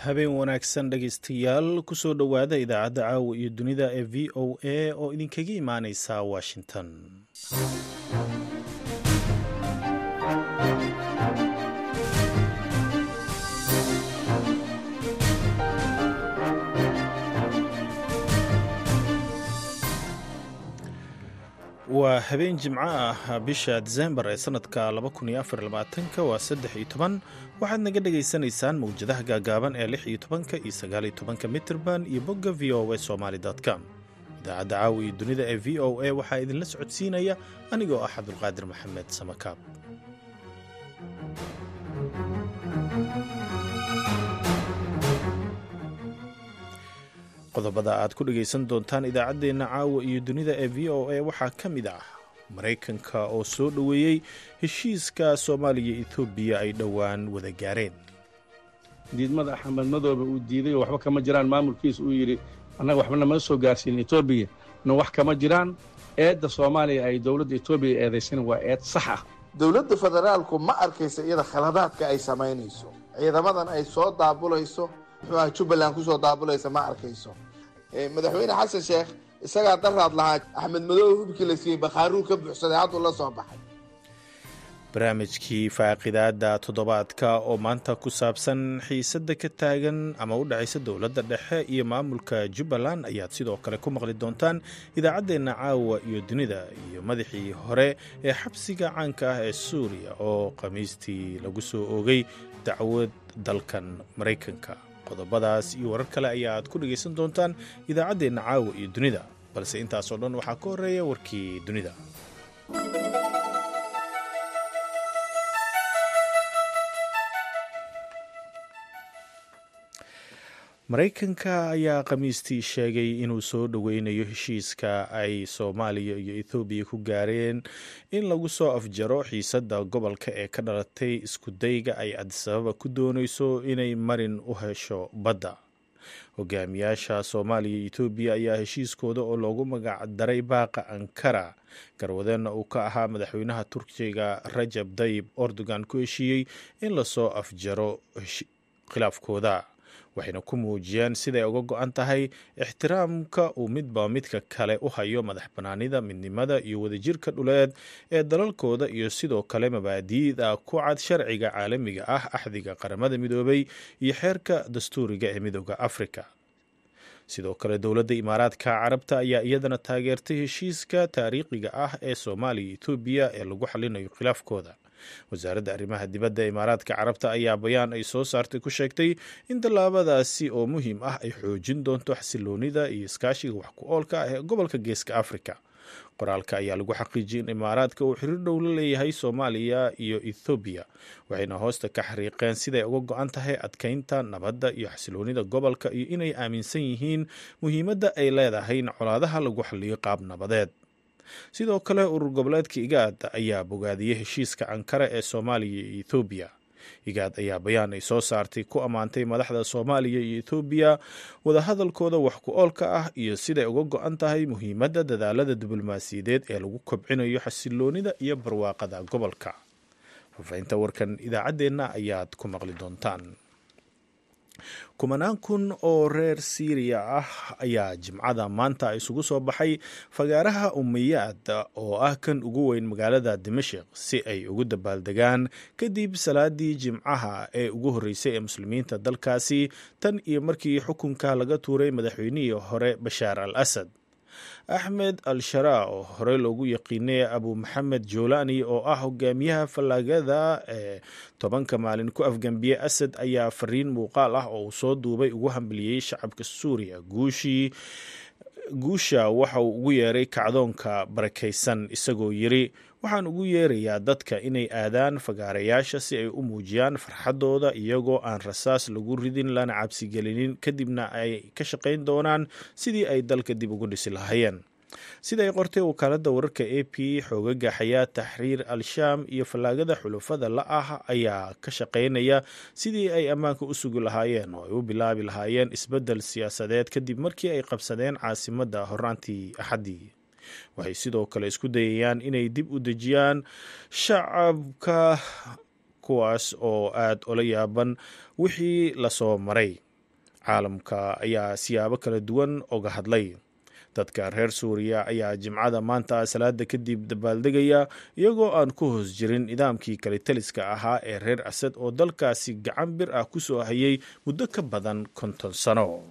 habeen wanaagsan dhegaystayaal kusoo dhowaada idaacadda caawa iyo dunida ee v o a oo idinkaga imaaneysa washington waa habeen jimco ah bisha disembar ee sanadka waa saddex iyo toban waxaad naga dhagaysanaysaan mawjadaha gaagaaban ee lix iyo tobanka iyo sagaal iyo tobanka mitrban iyo bogga v o a somaly com idaacadda caawa iyo dunida ee v o a waxaa idinla socodsiinaya anigoo ah cabdulqaadir maxamed samakaab qodobada aad ku dhegaysan doontaan idaacaddeenna caawa iyo dunida ee v o a waxaa ka mid ah maraykanka oo soo dhoweeyey heshiiska soomaaliya etoobiya ay dhowaan wada gaareen diidmada axmed madoobe uu diiday oo waxba kama jiraan maamulkiisa uu yidhi annaga waxba nama soo gaarsiin etoobiya na wax kama jiraan eedda soomaaliya ay dowladda etoobiya eedaysan waa eed sax ah dowladda federaalku ma arkaysa iyada khaladaadka ay samaynayso ciidamadan ay soo daabulayso muxuuaha jubbaland kusoo daabulaysa ma arkayso madaxweyne xasan sheekh isagaa daraad lahaa axmed madoobe hubkii la siiyey bakhaaruu ka buuxsaday hadduu la soo baxay barnaamijkii faaqidaada toddobaadka oo maanta ku saabsan xiisadda ka taagan ama u dhexaysa dowladda dhexe iyo maamulka jubbaland ayaad sidoo kale ku maqli doontaan idaacaddeenna caawa iyo dunida iyo madaxii hore ee xabsiga caanka ah ee suuriya oo khamiistii lagu soo oogay dacwad dalkan maraykanka qodobadaas iyo warar kale ayaaad ku dhegaysan doontaan idaacaddeenna caawa iyo dunida balse intaasoo dhan waxaa ka horreeya warkii dunida maraykanka ayaa khamiistii sheegay inuu soo dhoweynayo heshiiska ay soomaaliya iyo ethoobiya ku gaareen in lagu soo afjaro xiisadda gobolka ee ka dhalatay iskudayga ay adisababa ku doonayso inay marin u hesho badda hogaamiyaasha soomaaliya iyo etoobiya ayaa heshiiskooda oo loogu magac daray baaqa ankara garwadeenna uu ka ahaa madaxweynaha turkiga rajab dayib erdogan ku heshiiyey in lasoo afjaro khilaafkooda waxayna ku muujiyeen siday uga go-an tahay ixtiraamka uu midba midka kale u hayo madax bannaanida midnimada iyo wadajirka dhuleed ee dalalkooda iyo sidoo kale mabaadi'da ku cad sharciga caalamiga ah axdiga qaramada midoobay iyo xeerka dastuuriga ee midooda afrika sidoo kale dowladda imaaraadka carabta ayaa iyadana taageertay heshiiska taariikhiga ah ee soomaaliya etoobiya ee lagu xalinayo khilaafkooda wasaaradda arrimaha dibadda imaaraadka carabta ayaa bayaan ay soo saartay ku sheegtay in tallaabadaasi oo muhiim ah ay xoojin doonto xasiloonida iyo iskaashiga wax ku oolka ah ee gobolka geeska afrika qoraalka ayaa lagu xaqiijiyay in imaaraadka uu xiriir dhow la leeyahay soomaaliya iyo ethoobiya waxayna hoosta ka xariiqeen siday uga go-an tahay adkeynta nabadda iyo xasiloonida gobolka iyo inay aaminsan yihiin muhiimadda ay leedahay in colaadaha lagu xaliyo qaab nabadeed sidoo kale urur goboleedka igaad ayaa bogaadiyey heshiiska ankara ee soomaaliya iyo ethoobiya igaad ayaa bayaan ay soo saartay ku ammaantay madaxda soomaaliya iyo ethoobiya wadahadalkooda wax ku oolka ah iyo siday uga go-an tahay muhiimadda dadaalada diblomaasiyadeed ee lagu kobcinayo xasiloonida iyo barwaaqada gobolka fafahinta warkan idaacaddeenna ayaad ku maqli doontaan kumanaan kun oo reer siiriya ah ayaa jimcada maanta isugu soo baxay fagaaraha umayaad oo ah kan ugu weyn magaalada dimashik si ay ugu dabaaldegaan kadib salaadii jimcaha ee ugu horreysay ee muslimiinta dalkaasi tan iyo markii xukunka laga tuuray madaxweynihii hore bashaar al asad axmed al sharaa oo horey loogu yaqiinay abu maxamed joolani oo ah hogaamiyaha fallaagada ee tobanka maalin ku afgambiye asad ayaa fariin muuqaal ah oo uu soo duubay ugu hambaliyey shacabka suuriya guushii guusha waxa uu ugu yeeray kacdoonka barakaysan isagoo yiri waxaan ugu yeerayaa dadka inay aadaan fagaarayaasha si ay u muujiyaan farxaddooda iyagoo aan rasaas lagu ridin lana cabsigelinin kadibna ay ka shaqayn doonaan sidii ay dalka dib ugu dhisi lahaayeen sida ay qortay wakaaladda wararka a p xoogaga xayaa taxriir al-shaam iyo fallaagada xulufada la ah ayaa ka shaqaynaya sidii ay ammaanka u sugi lahaayeen oo ay u bilaabi lahaayeen isbeddel siyaasadeed kadib markii ay qabsadeen caasimadda horaantii axaddii waxay sidoo kale isku dayayaan inay dib u dejiyaan shacabka kuwaas oo aada ola yaaban wixii lasoo maray caalamka ayaa siyaabo kala duwan oga hadlay dadka reer suuriya ayaa jimcada maanta salaada kadib dabaaldegaya iyagoo aan ku hoos jirin nidaamkii kalitaliska ahaa ee reer asad oo dalkaasi gacan bir ah kusoo hayay muddo ka badan konton sano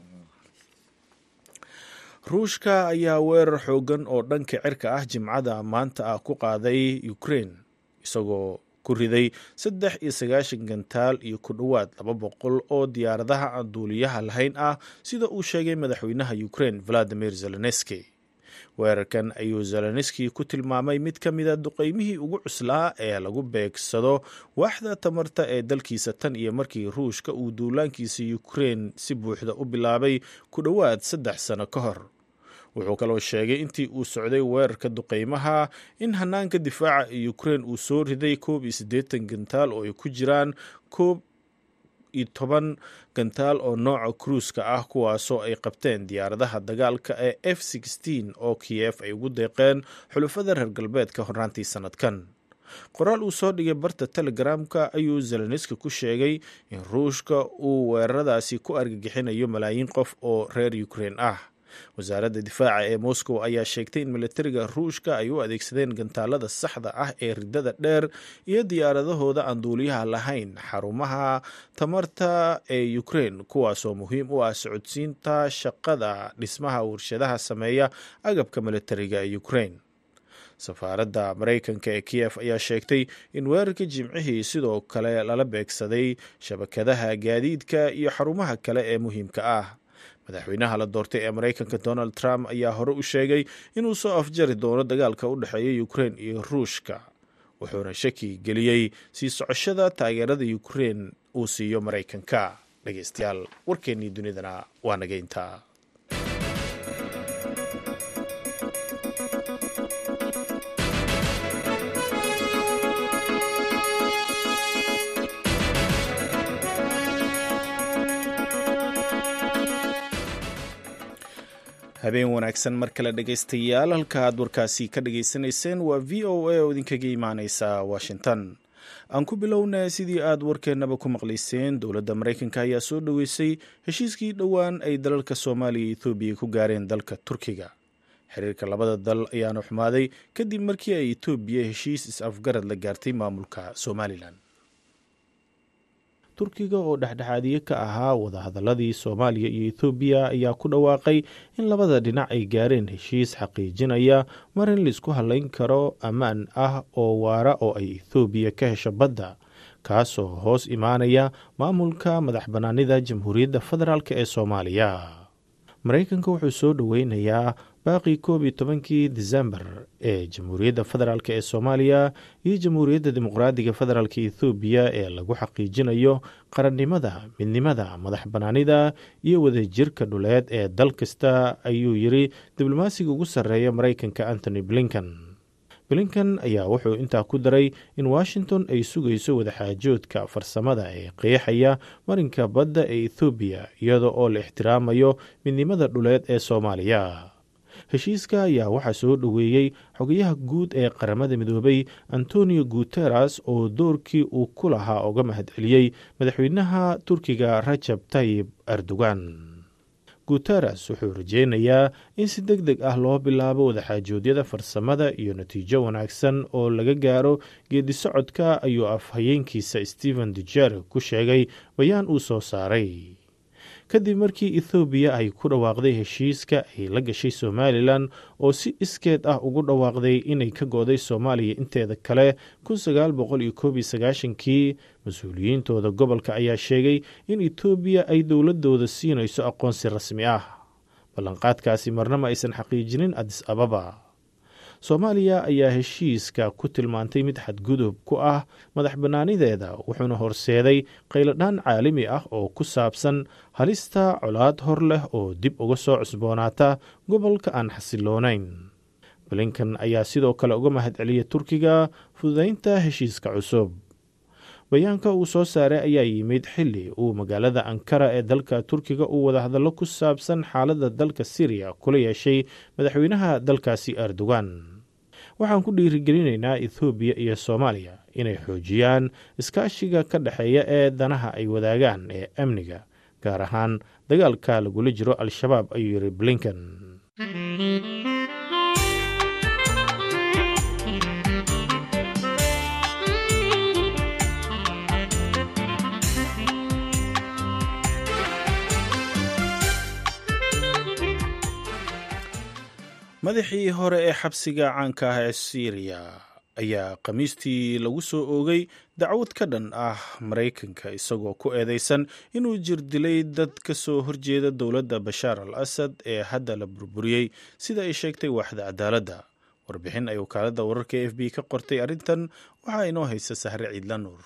ruushka ayaa weerar xoogan oo dhanka cirka ah jimcada maanta ah ku qaaday ukraine isagoo ku riday saddex iyo sagaashan gantaal iyo ku dhowaad laba boqol oo diyaaradaha aan duuliyaha lahayn ah sida uu sheegay madaxweynaha ukraine valadimir zelenski weerarkan ayuu zelenski ku tilmaamay mid ka mida duqeymihii ugu cuslaa ee lagu beegsado waaxda tamarta ee dalkiisa tan iyo markii ruushka uu duulaankiisa ukraine si buuxda u bilaabay ku dhowaad saddex sano ka hor wuxuu kaloo sheegay intii uu socday weerarka duqeymaha in hanaanka difaaca ee ukraine uu soo riday koob iyo siddeetan gantaal oo ay ku jiraan koob iyo toban gantaal oo nooca kruuska ah kuwaasoo ay qabteen diyaaradaha dagaalka ee f sixteen oo kiyef ay ugu deeqeen xulufada reer galbeedka hornaantii sannadkan qoraal uu soo dhigay barta telegramka ayuu zelenski ku sheegay in ruushka uu weeraradaasi ku argagixinayo malaayiin qof oo reer ukraine ah wasaaradda difaaca ee moscow ayaa sheegtay in militariga ruushka ay u adeegsadeen gantaalada saxda ah ee ridada dheer iyo diyaaradahooda aan duuliyaha lahayn xarumaha tamarta ee ukraine kuwaasoo muhiim u ah socodsiinta shaqada dhismaha warshadaha sameeya agabka militariga ee ukraine safaaradda maraykanka ee kiyef ayaa sheegtay in weerarka jimcihii sidoo kale lala beegsaday shabakadaha gaadiidka iyo xarumaha kale ee muhiimka ah madaxweynaha la doortay ee maraykanka donald trump ayaa hore u sheegay inuu soo afjari doono dagaalka u dhexeeya ukraine iyo ruushka wuxuuna shaki geliyey sii socoshada taageerada ukraine uu siiyo maraykanka dhegeystayaal warkeennii dunidana waa nageynta habeen wanaagsan mar kale dhegaystayaal halka aad warkaasi ka dhageysanayseen waa v o a oo idinkaga imaaneysa washington aan ku bilowna sidii aad warkeennaba ku maqlayseen dowladda maraykanka ayaa soo dhoweysay heshiiskii dhowaan ay dalalka soomaaliya iyo ethoobiya ku gaareen dalka turkiga xiriirka labada dal ayaana xumaaday kadib markii ay etoobiya heshiis is-afgarad la gaartay maamulka somalilan turkiga oo dhexdhexaadiye ka ahaa wadahadaladii soomaaliya iyo ethoobiya ayaa ku dhawaaqay in labada dhinac ay gaareen heshiis xaqiijinaya mar in laisku halayn karo ammaan ah oo waara oo ay ethoobiya ka hesho badda kaasoo hoos imaanaya maamulka madax bannaanida jamhuuriyadda federaalk ee soomaaliya maraykanka wuxuu soo dhoweynayaa baaqii koob iyo tobankii disembar ee jamhuuriyadda federaalk ee soomaaliya iyo jamhuuriyadda dimuqraadiga federaalk ethoobiya ee lagu xaqiijinayo qarannimada midnimada madax bannaanida iyo wadajirka dhuleed ee dal kasta ayuu yiri diblomaasiga ugu sarreeya maraykanka antony blinkan blinkan ayaa wuxuu intaa ku daray in washington ay sugayso wadaxaajoodka farsamada ee qeexaya marinka badda ee ethoobiya iyada oo la ixtiraamayo midnimada dhuleed ee soomaaliya heshiiska ayaa waxaa soo dhoweeyey xogayaha guud ee qaramada midoobay antonio guteres oo doorkii uu ku lahaa uga mahadceliyey madaxweynaha turkiga rajab tayib erdogan guteres wuxuu rajeynayaa in si deg deg ah loo bilaabo wadaxaajoodyada farsamada iyo natiijo wanaagsan oo laga gaaro geedi socodka ayuu afhayeenkiisa stephen dujer ku sheegay bayaan uu soo saaray kadib markii ethoobiya ay ku dhawaaqday heshiiska ay la gashay somalilan oo si iskeed ah ugu dhawaaqday inay ka go-day soomaaliya inteeda kale kii mas-uuliyiintooda gobolka ayaa sheegay in etoobiya ay dowladooda siinayso aqoonsi rasmi ah ballanqaadkaasi marnama aysan xaqiijinin adis ababa soomaaliya ayaa heshiiska ku tilmaantay mid xadgudub ku ah madax bannaanideeda wuxuuna horseeday qayladhaan caalami ah oo ku saabsan halista colaad hor leh oo dib uga soo cusboonaata gobolka aan xasiloonayn blinkan ayaa sidoo kale uga mahadceliyay turkiga fududaynta heshiiska cusub bayaanka uu soo saaray ayaa yimid xili uu magaalada ankara ee dalka turkiga uu wadahadallo ku saabsan xaaladda dalka siriya kula yeeshay madaxweynaha dalkaasi erdogan waxaan ku dhiirigelinaynaa ethoobiya iyo soomaaliya inay xoojiyaan iskaashiga ka dhexeeya ee danaha ay wadaagaan ee amniga gaar ahaan dagaalka lagula jiro al-shabaab ayuu yiri blinken madaxii hore ee xabsiga caanka ah ee syriya ayaa khamiistii lagu soo oogay dacwad ka dhan ah maraykanka isagoo ku eedeysan inuu jir dilay dad ka soo horjeeda dowladda bashaar al asad ee hadda la burburiyey sida ay sheegtay waaxda cadaaladda warbixin ay wakaaladda wararka e f b ka qortay arrintan waxaa inoo haysa sahre ciidla nuur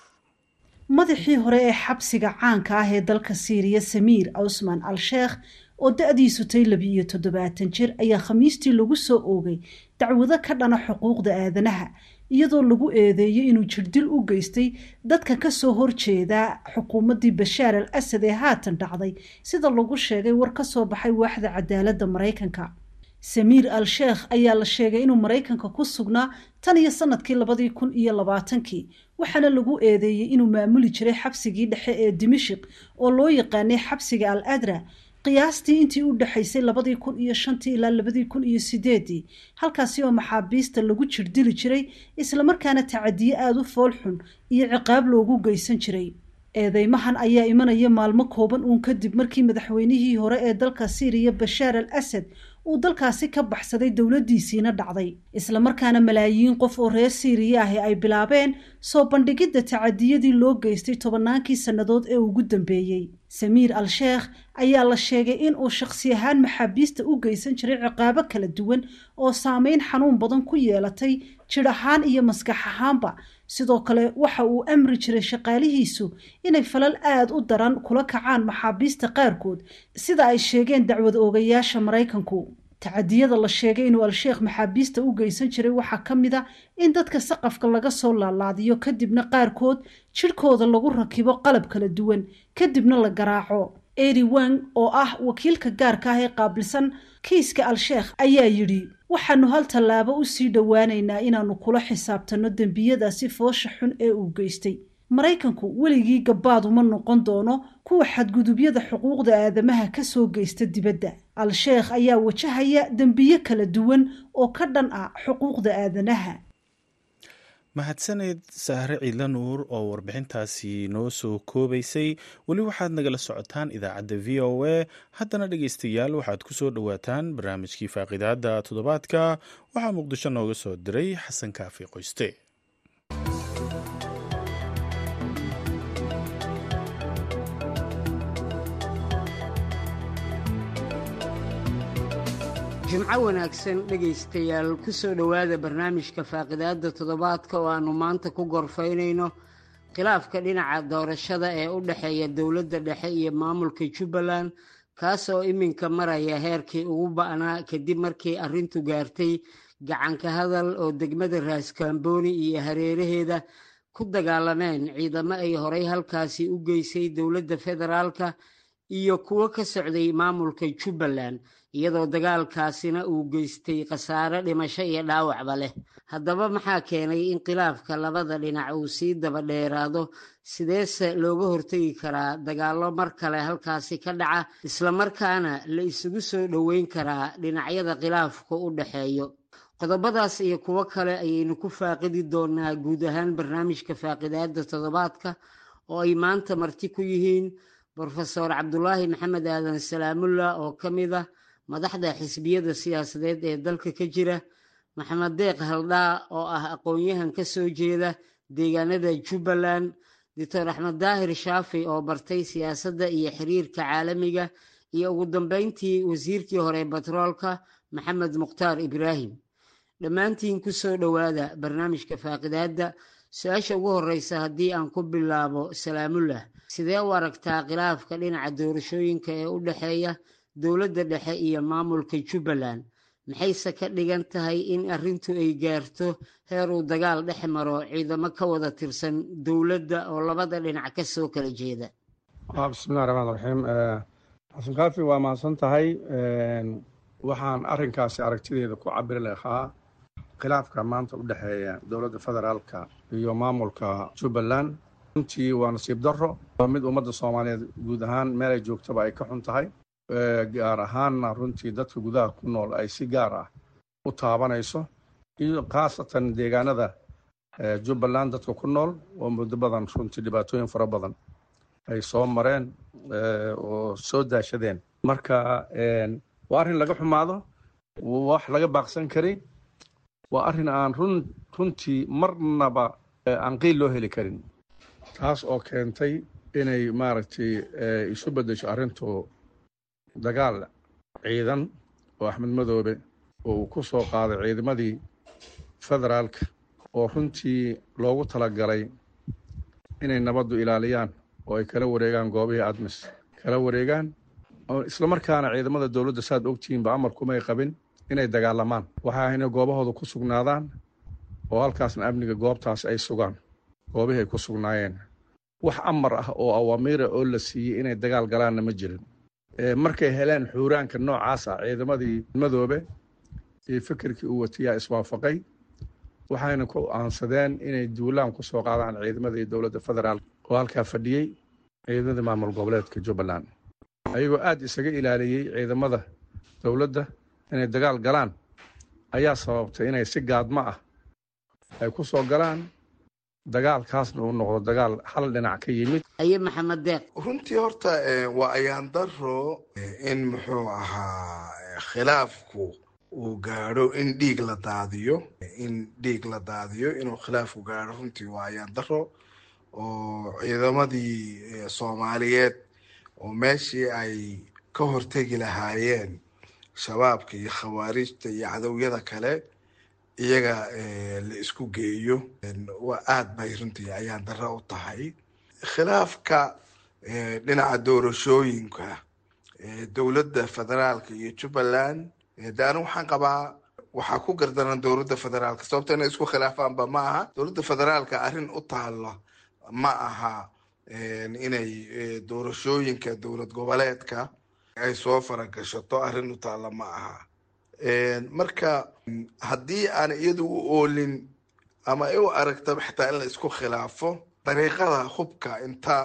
madaxii hore ee xabsiga caanka ah ee dalka siiriya samiir cusman al sheekh oo da-diisu tay labi-iyo toddobaatan jir ayaa khamiistii lagu soo oogay dacwado ka dhana xuquuqda aadanaha iyadoo lagu eedeeyey inuu jirdil u geystay dadka kasoo horjeeda xukuumaddii bashaar al asad ee haatan dhacday sida lagu sheegay war ka soo baxay waaxda cadaaladda maraykanka samiir al sheekh ayaa la sheegay inuu maraykanka ku sugnaa tan iyo sanadkii labadii kun iyo labaatankii waxaana lagu eedeeyey inuu maamuli jiray xabsigii dhexe ee dimashik oo loo yaqaanay xabsiga al adra qiyaastii intii u dhexaysay labadii kun iyo shantii ilaa labadii kun iyo sideedii halkaasi oo maxaabiista lagu jirdili jiray islamarkaana tacadiye aada u fool xun iyo ciqaab loogu geysan jiray eedeymahan ayaa imanaya maalmo kooban uun kadib markii madaxweynihii hore ee dalka siiriya bashaar al asad uu dalkaasi ka baxsaday dowladdiisiina dhacday islamarkaana malaayiin qof oo reer siiriya ahi ay bilaabeen soo bandhigidda tacadiyadii loo geystay tobannaankii sannadood ee ugu dambeeyey samiir al sheekh ayaa la sheegay in uu shakhsi ahaan maxaabiista u geysan jiray ciqaabo kala duwan oo saameyn xanuun badan ku yeelatay jidh ahaan iyo maskax ahaanba sidoo kale waxa uu amri jiray shaqaalihiisu inay falal aada u daran kula kacaan maxaabiista qaarkood sida ay sheegeen dacwad oogayaasha maraykanku tacadiyada la sheegay inuu al-sheekh maxaabiista u geysan jiray waxaa ka mid a in dadka saqafka laga soo laalaadiyo kadibna qaarkood jidhkooda lagu rakibo qalab kala duwan kadibna la garaaco eri wang oo ah wakiilka gaarka ah ee qaabilsan kiiska al-sheekh ayaa yidhi waxaanu hal tallaabo usii dhowaanaynaa inaannu kula xisaabtanno dembiyadaasi foosha xun ee uu geystay maraykanku weligii gabbaaduma noqon doono kuwa xadgudubyada xuquuqda aadamaha ka soo geysta dibadda al-sheekh ayaa wajahaya dembiyo kala duwan oo ka dhan ah xuquuqda aadanaha mahadsaneed sahre ciidla nuur oo warbixintaasi noo soo koobaysay weli waxaad nagala socotaan idaacadda v o a haddana dhegeystayaal waxaad ku soo dhowaataan barnaamijkii faaqidaada toddobaadka waxaa muqdisho nooga soo diray xasan kaafi qoyste jimco wanaagsan dhegaystayaal ku soo dhowaada barnaamijka faaqidaadda toddobaadka oo aannu maanta ku gorfaynayno khilaafka dhinaca doorashada ee u dhexeeya dowladda dhexe iyo maamulka jubbaland kaas oo iminka maraya heerkii ugu ba'naa kadib markii arrintu gaartay gacanka hadal oo degmada raaskaambooni iyo hareeraheeda ku dagaalameen ciidamo ay horay halkaasi u geysay dowladda federaalka iyo kuwo ka socday maamulka jubbaland iyadoo dagaalkaasina uu geystay khasaare dhimasho iyo dhaawacba leh haddaba maxaa keenay in khilaafka labada dhinac uu sii daba dheeraado sideese looga hortegi karaa dagaallo mar kale halkaasi ka dhaca islamarkaana la isugu soo dhoweyn karaa dhinacyada khilaafku u dhexeeyo qodobadaas iyo kuwo kale ayaynu ku faaqidi doonaa guud ahaan barnaamijka faaqidaada toddobaadka oo ay maanta marti ku yihiin brofesor cabdulaahi maxamed aadan salaamullah oo ka mid ah madaxda xisbiyada siyaasadeed ee dalka ka jira maxamed deeq haldhaa oo ah aqoon-yahan ka soo jeeda deegaanada jubbaland doctor axmed daahir shaafi oo bartay siyaasadda iyo xiriirka caalamiga iyo ugu dambeyntii wasiirkii hore batroolka maxamed mukhtaar ibraahim dhammaantiin ku soo dhowaada barnaamijka faaqidaadda su-aasha ugu horreysa haddii aan ku bilaabo salaamullah sidee u aragtaa khilaafka dhinaca doorashooyinka ee u dhexeeya dowladda dhexe iyo maamulka jubbaland maxayse ka dhigan tahay in arrintu ay gaarto heer uu dagaal dhex maro ciidamo ka wada tirsan dowladda oo labada dhinac ka soo kala jeeda bismillahi raxmaan raxiim xasan kaafi waa mahadsan tahay waxaan arrinkaasi aragtideeda ku cabiri lahaa khilaafka maanta u dhexeeya dowladda federaalka iyo maamulka jubbaland runtii waa nasiib darro waa mid ummadda soomaaliyeed guud ahaan meelay joogtaba ay ka xun tahay gaar ahaanna runtii dadka gudaha ku nool ay si gaar ah u taabanayso iyo khaasatan deegaanada jubbaland dadka ku nool oo muddo badan runtii dhibaatooyin fara badan ay soo mareen oo soo daashadeen marka waa arrin laga xumaado wax laga baaqsan karin waa arrin aan run runtii marnaba aan qiil loo heli karin taas oo keentay inay maaragtay isu beddesho arrintu dagaal ciidan oo axmed madoobe oo uu ku soo qaaday ciidamadii federaalka oo runtii loogu talagalay inay nabaddu ilaaliyaan oo ay kala wareegaan goobihii admis kala wareegaan isla markaana ciidamada dowladda saad ogtihiinba amarkumay qabin inay dagaalamaan waxa inay goobahooda ku sugnaadaan oo halkaasna amniga goobtaas ay sugaan goobihii ay ku sugnaayeen wax amar ah oo awaamiira oo la siiyey inay dagaal galaanna ma jirin markay heleen xuuraanka noocaas ah ciidamadii madoobe iyo fikirkii uu watiyaa iswaafaqay waxayna ku aansadeen inay duulaan ku soo qaadaan ciidamadii dowladda federaal oo halkaa fadhiyey ciidamadii maamul goboleedka jubbaland ayagoo aad isaga ilaaliyey ciidamada dowladda inay dagaal galaan ayaa sababtay inay si gaadmo ah ay ku soo galaan dagaalkaasna uu noqdo dagaal hal dhinac ka yimid aye maxamed deeq runtii horta waa ayaan daro in muxuu ahaa khilaafku uu gaadho in dhiig la daadiyo in dhiig la daadiyo inuu khilaafku gaadho runtii waa ayaan daro oo ciidamadii soomaaliyeed oo meeshii ay ka hortegi lahaayeen shabaabka iyo khawaarijta iyo cadowyada kale iyaga la isku geeyo waa aad bay runtii ayaan daro u tahay khilaafka dhinaca doorashooyinka dowladda federaalka iyo jubbaland de anigu waxaan qabaa waxaa ku gardaran dowladda federaalka sababto inay isku khilaafaanba ma aha dowladda federaalka arrin u taalla ma aha inay doorashooyinka dowlad goboleedka ay soo faragashato arrin u taalla ma aha marka haddii aan iyadu u oolin ama ay u aragtaba xitaa in la isku khilaafo dariiqada hubka inta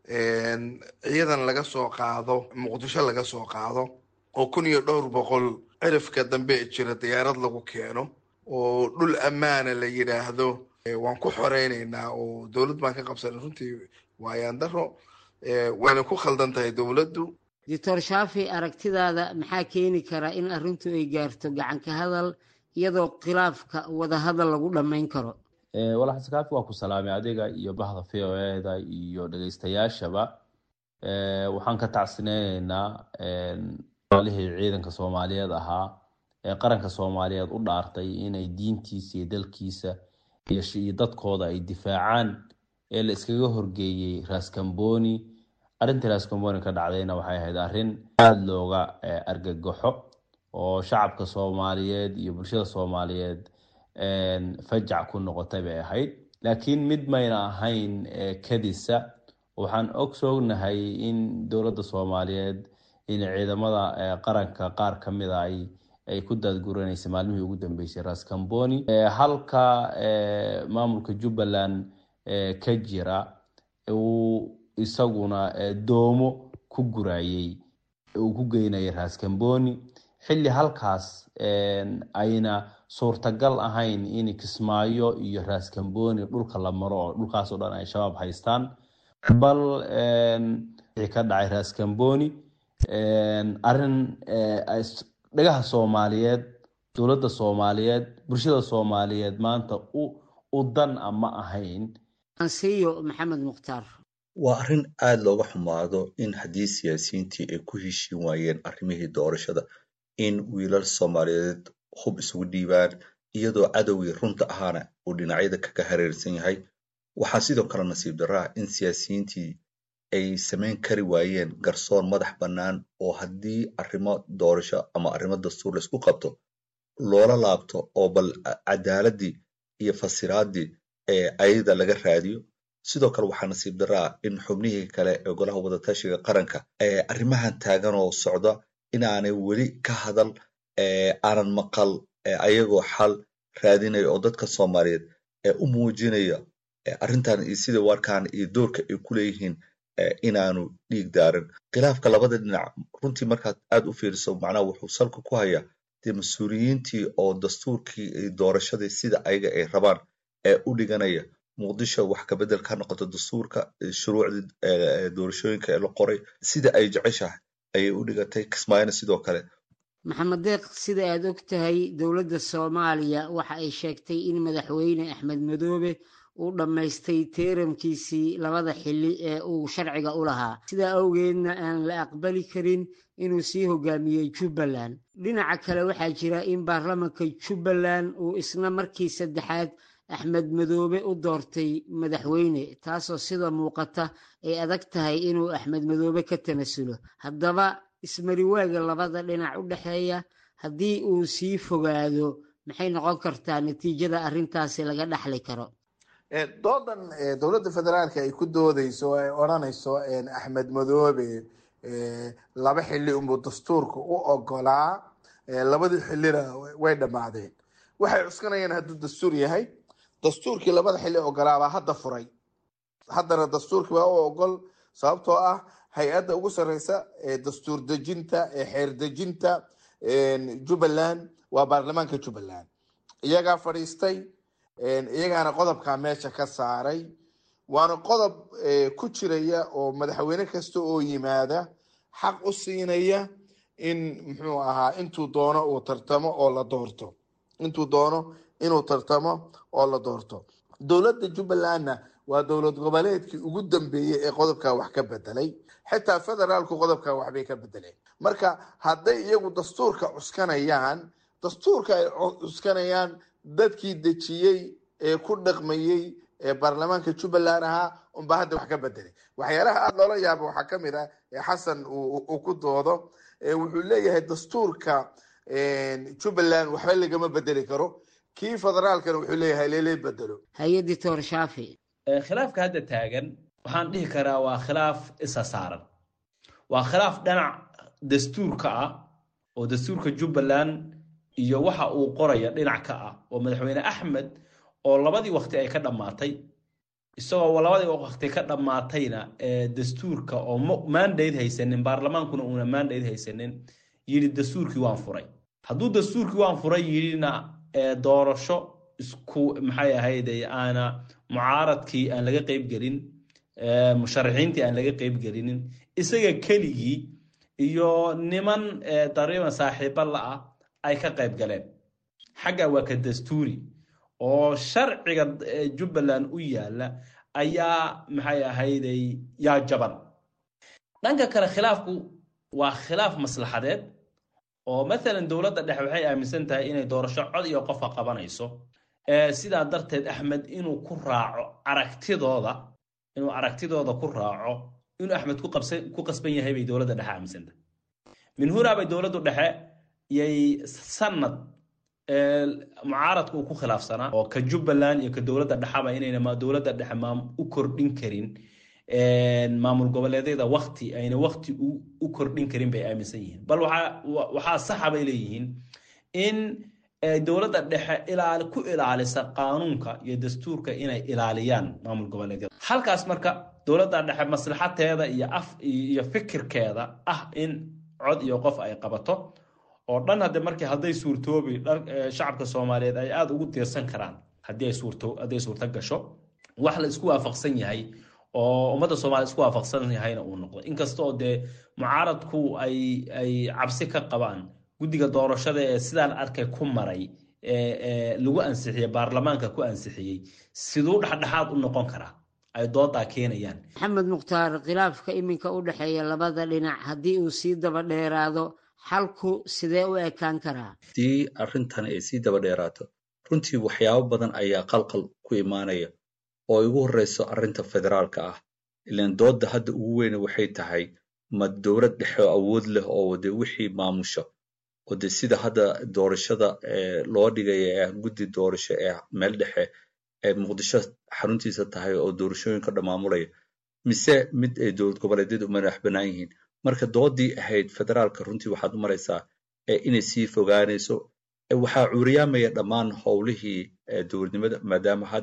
ciidan laga soo qaado muqdisho laga soo qaado oo kun iyo dhowr boqol cirifka dambe jira diyaarad lagu keeno oo dhul ammaana la yidhaahdo waan ku xoreyneynaa oo dowlad baan ka qabsanay runtii waayaan daro wayna ku khaldan tahay dowladdu doctor shaafi aragtidaada maxaa keeni kara in arrintu ay gaarto gacanka hadal iyadoo khilaafka wadahadal lagu dhammayn karo walaxasan kaafi waa ku salaamay adiga iyo bahda v o eda iyo dhegeystayaashaba waxaan ka tacsineyneynaa alihii ciidanka soomaaliyeed ahaa ee qaranka soomaaliyeed u dhaartay inay diintiisa iyo dalkiisa iyo dadkooda ay difaacaan ee la iskaga horgeeyey raskamboni arrintii raskamboni ka dhacdayna waxay ahayd arrin aada looga argagaxo oo shacabka soomaaliyeed iyo bulshada soomaaliyeed fajac ku noqotay bay ahayd laakiin mid mayna ahayn kadisa waxaan ogsoonahay in dowladda soomaaliyeed in ciidamada qaranka qaar ka mida ay ay ku daadguranaysay maalmihii ugu dambeysay raskamboni halka maamulka jubbaland ka jira uu isaguna doomo ku gurayey uu ku geynayay raskamboni xilli halkaas ayna suurtagal ahayn in kismaayo iyo raskamboni dhulka la maro oo dhulkaas oo dhan ay shabaab haystaan bal wixii ka dhacay raskamboni arrin dhagaha soomaaliyeed dowladda soomaaliyeed bulshada soomaaliyeed maanta u dan a ma ahayn ansiyo maxamed mukhtaar waa arrin aada looga xumaado in haddii siyaasiyiintii ay ku heshiin waayeen arrimihii doorashada in wiilal soomaaliyeed hub isugu dhiibaan iyadoo cadowgii runta ahaana uu dhinacyada kaga hareersan yahay waxaa sidoo kale nasiib darro ah in siyaasiyiintii ay samayn kari waayeen garsoor madax bannaan oo haddii arrimo doorasho ama arrimo dastuur laisku qabto loola laabto oo bal cadaaladii iyo fasiraaddii ee ayada laga raadiyo sidoo kale waxaa nasiib darro ah in xubnihii kale ee golaha wadatashiga qaranka ee arrimahan taagan oo socda inaanay weli ka hadal aanan maqal ayagoo xal raadinaya oo dadka soomaaliyeed ee u muujinaya arrintan iyo sida warkaan iyo doorka ay ku leeyihiin inaanu dhiig daarin khilaafka labada dhinac runtii markaad aad u fiiriso macnaha wuxuu salka ku hayaa dee mas-uuliyiintii oo dastuurkii iyo doorashadii sida ayaga ay rabaan ee u dhiganaya muqdisho wax kabedel ka noqoto dastuurka shuruucdii doorashooyinka ee la qoray sida ay jeceshahay ayay u dhigatay kismaayona sidoo kale maxamed deeq sida aad og tahay dowladda soomaaliya waxa ay sheegtay in madaxweyne axmed madoobe uu dhammaystay teeramkiisii labada xilli ee uu sharciga u lahaa sidaa awgeedna aan la aqbali karin inuu sii hogaamiyey jubbaland dhinaca kale waxaa jira in baarlamanka jubbaland uu isna markii saddexaad axmed madoobe u doortay madaxweyne taasoo sida muuqata ay adag tahay inuu axmed madoobe ka tanasulo haddaba ismariwaaga labada dhinac u dhexeeya haddii uu sii fogaado maxay noqon kartaa natiijada arrintaasi laga dhaxli karo doodan dowladda federaalka ay ku doodeyso o ay odranayso axmed madoobe laba xili unbuu dastuurka u ogolaa labadii xilina way dhammaadeen waxay cuskanayaan hadduu dastuur yahay dastuurkii labada xili ogolaabaa hadda furay haddana dastuurkii baa u ogol sababtoo ah hay-adda ugu sareysa ee dastuur dejinta ee xeer dejinta jubbaland waa baarlamaanka jubbaland iyagaa fadhiistay iyagaana qodobkaa meesha ka saaray waana qodob ku jiraya oo madaxweyne kasta oo yimaada xaq u siinaya in muxuu ahaa intuu doono uu tartamo oo la doorto intuu doono inuu tartamo oo la doorto dowladda jubbalandna waa dowlad goboleedkii ugu dambeeyey ee qodobkaa wax ka bedelay xitaa federaalku qodobkaa waxbay ka bedeleen marka hadday iyagu dastuurka cuskanayaan dastuurka ay cuskanayaan dadkii dejiyey ee ku dhaqmayey ee baarlamaanka jubbaland ahaa unbaa hadda wax ka bedelay waxyaalaha aada loola yaaba waxaa kamid ah ee xasan uu ku doodo wuxuu leeyahay dastuurka jubbaland waxba lagama bedeli karo kii federaalkana wuxuu leeyahay leele bedelo hay-adii toor shaafi khilaafka hadda taagan waxaan dhihi karaa waa khilaaf isa saaran waa khilaaf dhinac dastuurka ah oo dastuurka jubbaland iyo waxa uu qoraya dhinac ka ah oo madaxweyne axmed oo labadii waqti ay ka dhammaatay isagoo labadii waqti ka dhammaatayna dastuurka oo mandate haysanin baarlamaankuna uuna mandate haysanin yidhi dastuurkii waan furay hadduu dastuurkii waan furay yidhina doorasho isku maxay ahayd aana mucaaradkii aan laga qayb gelin musharaxiintii aan laga qayb gelinin isaga keligii iyo niman dariiban saaxiiba la-ah ay ka qayb galeen xagga waa ka dastuuri oo sharciga jubbaland u yaala ayaa maxay ahayday yaa jaban dhanka kale khilaafku waa khilaaf maslaxadeed oo maalan dowladda dhexe waxay aaminsan tahay inay doorasho cod iyo qofka qabanayso sidaa darteed axmed inuu ku raaco aragtidooda inuu aragtidooda ku raaco inuu axmed ku qasban yahay bay dowladda dhexe aaminsan tahay min hunaa bay dowladdu dhexe yay sanad mucaaradka uu ku khilaafsanaa oo ka jubbaland iyo ka dowladda dhexaba inayna dowladda dhexe u kordhin karin maamul goboleedyada wakti ayna wakti u kordhin karin bay aaminsan yihiin bal waxaa saxa bay leeyihiin in dowladda dhexe ilaali ku ilaalisa qaanuunka iyo dastuurka inay ilaaliyaan maamul goboleedyada halkaas marka dowladda dhexe maslaxateeda iyo af iyo fikirkeeda ah in cod iyo qof ay qabato oo dhan hadde markii hadday suurtoobi shacabka soomaaliyeed ay aada ugu tiirsan karaan haddii ay suurto hadday suurto gasho wax la isku waafaqsan yahay oo ummadda soomaliya isku waafaqsan yahayna uu noqdo inkasta oo dee mucaaradku ay ay cabsi ka qabaan guddiga doorashada ee sidaan arkay ku maray lagu ansixiyey baarlamaanka ku ansixiyey siduu dhexdhexaad u noqon karaa ay doodaa keenayaan maxamed mukhtaar khilaafka iminka u dhexeeya labada dhinac haddii uu sii daba dheeraado xalku sidee u ekaan karaa haddii arrintan ay sii daba dheeraato runtii waxyaabo badan ayaa qalqal ku imaanaya oo igu horreyso arrinta federaalka ah ilan doodda hadda ugu weyne waxay tahay ma dowlad dhexe oo awood leh oo de wixii maamusha oo de sida hadda doorashada loo dhigaya ee guddi doorasho ee meel dhexe ee muqdisho xaruntiisa tahay oo doorashooyinka dhammaamulaya mise mid ay dowlad goboleedyadu madax bannaan yihiin marka doodii ahayd federaalka runtii waxaad u maraysaa inay sii fogaanayso waxaa cuuriyaamaya dhammaan howlihii dowladnimada maadaama hadda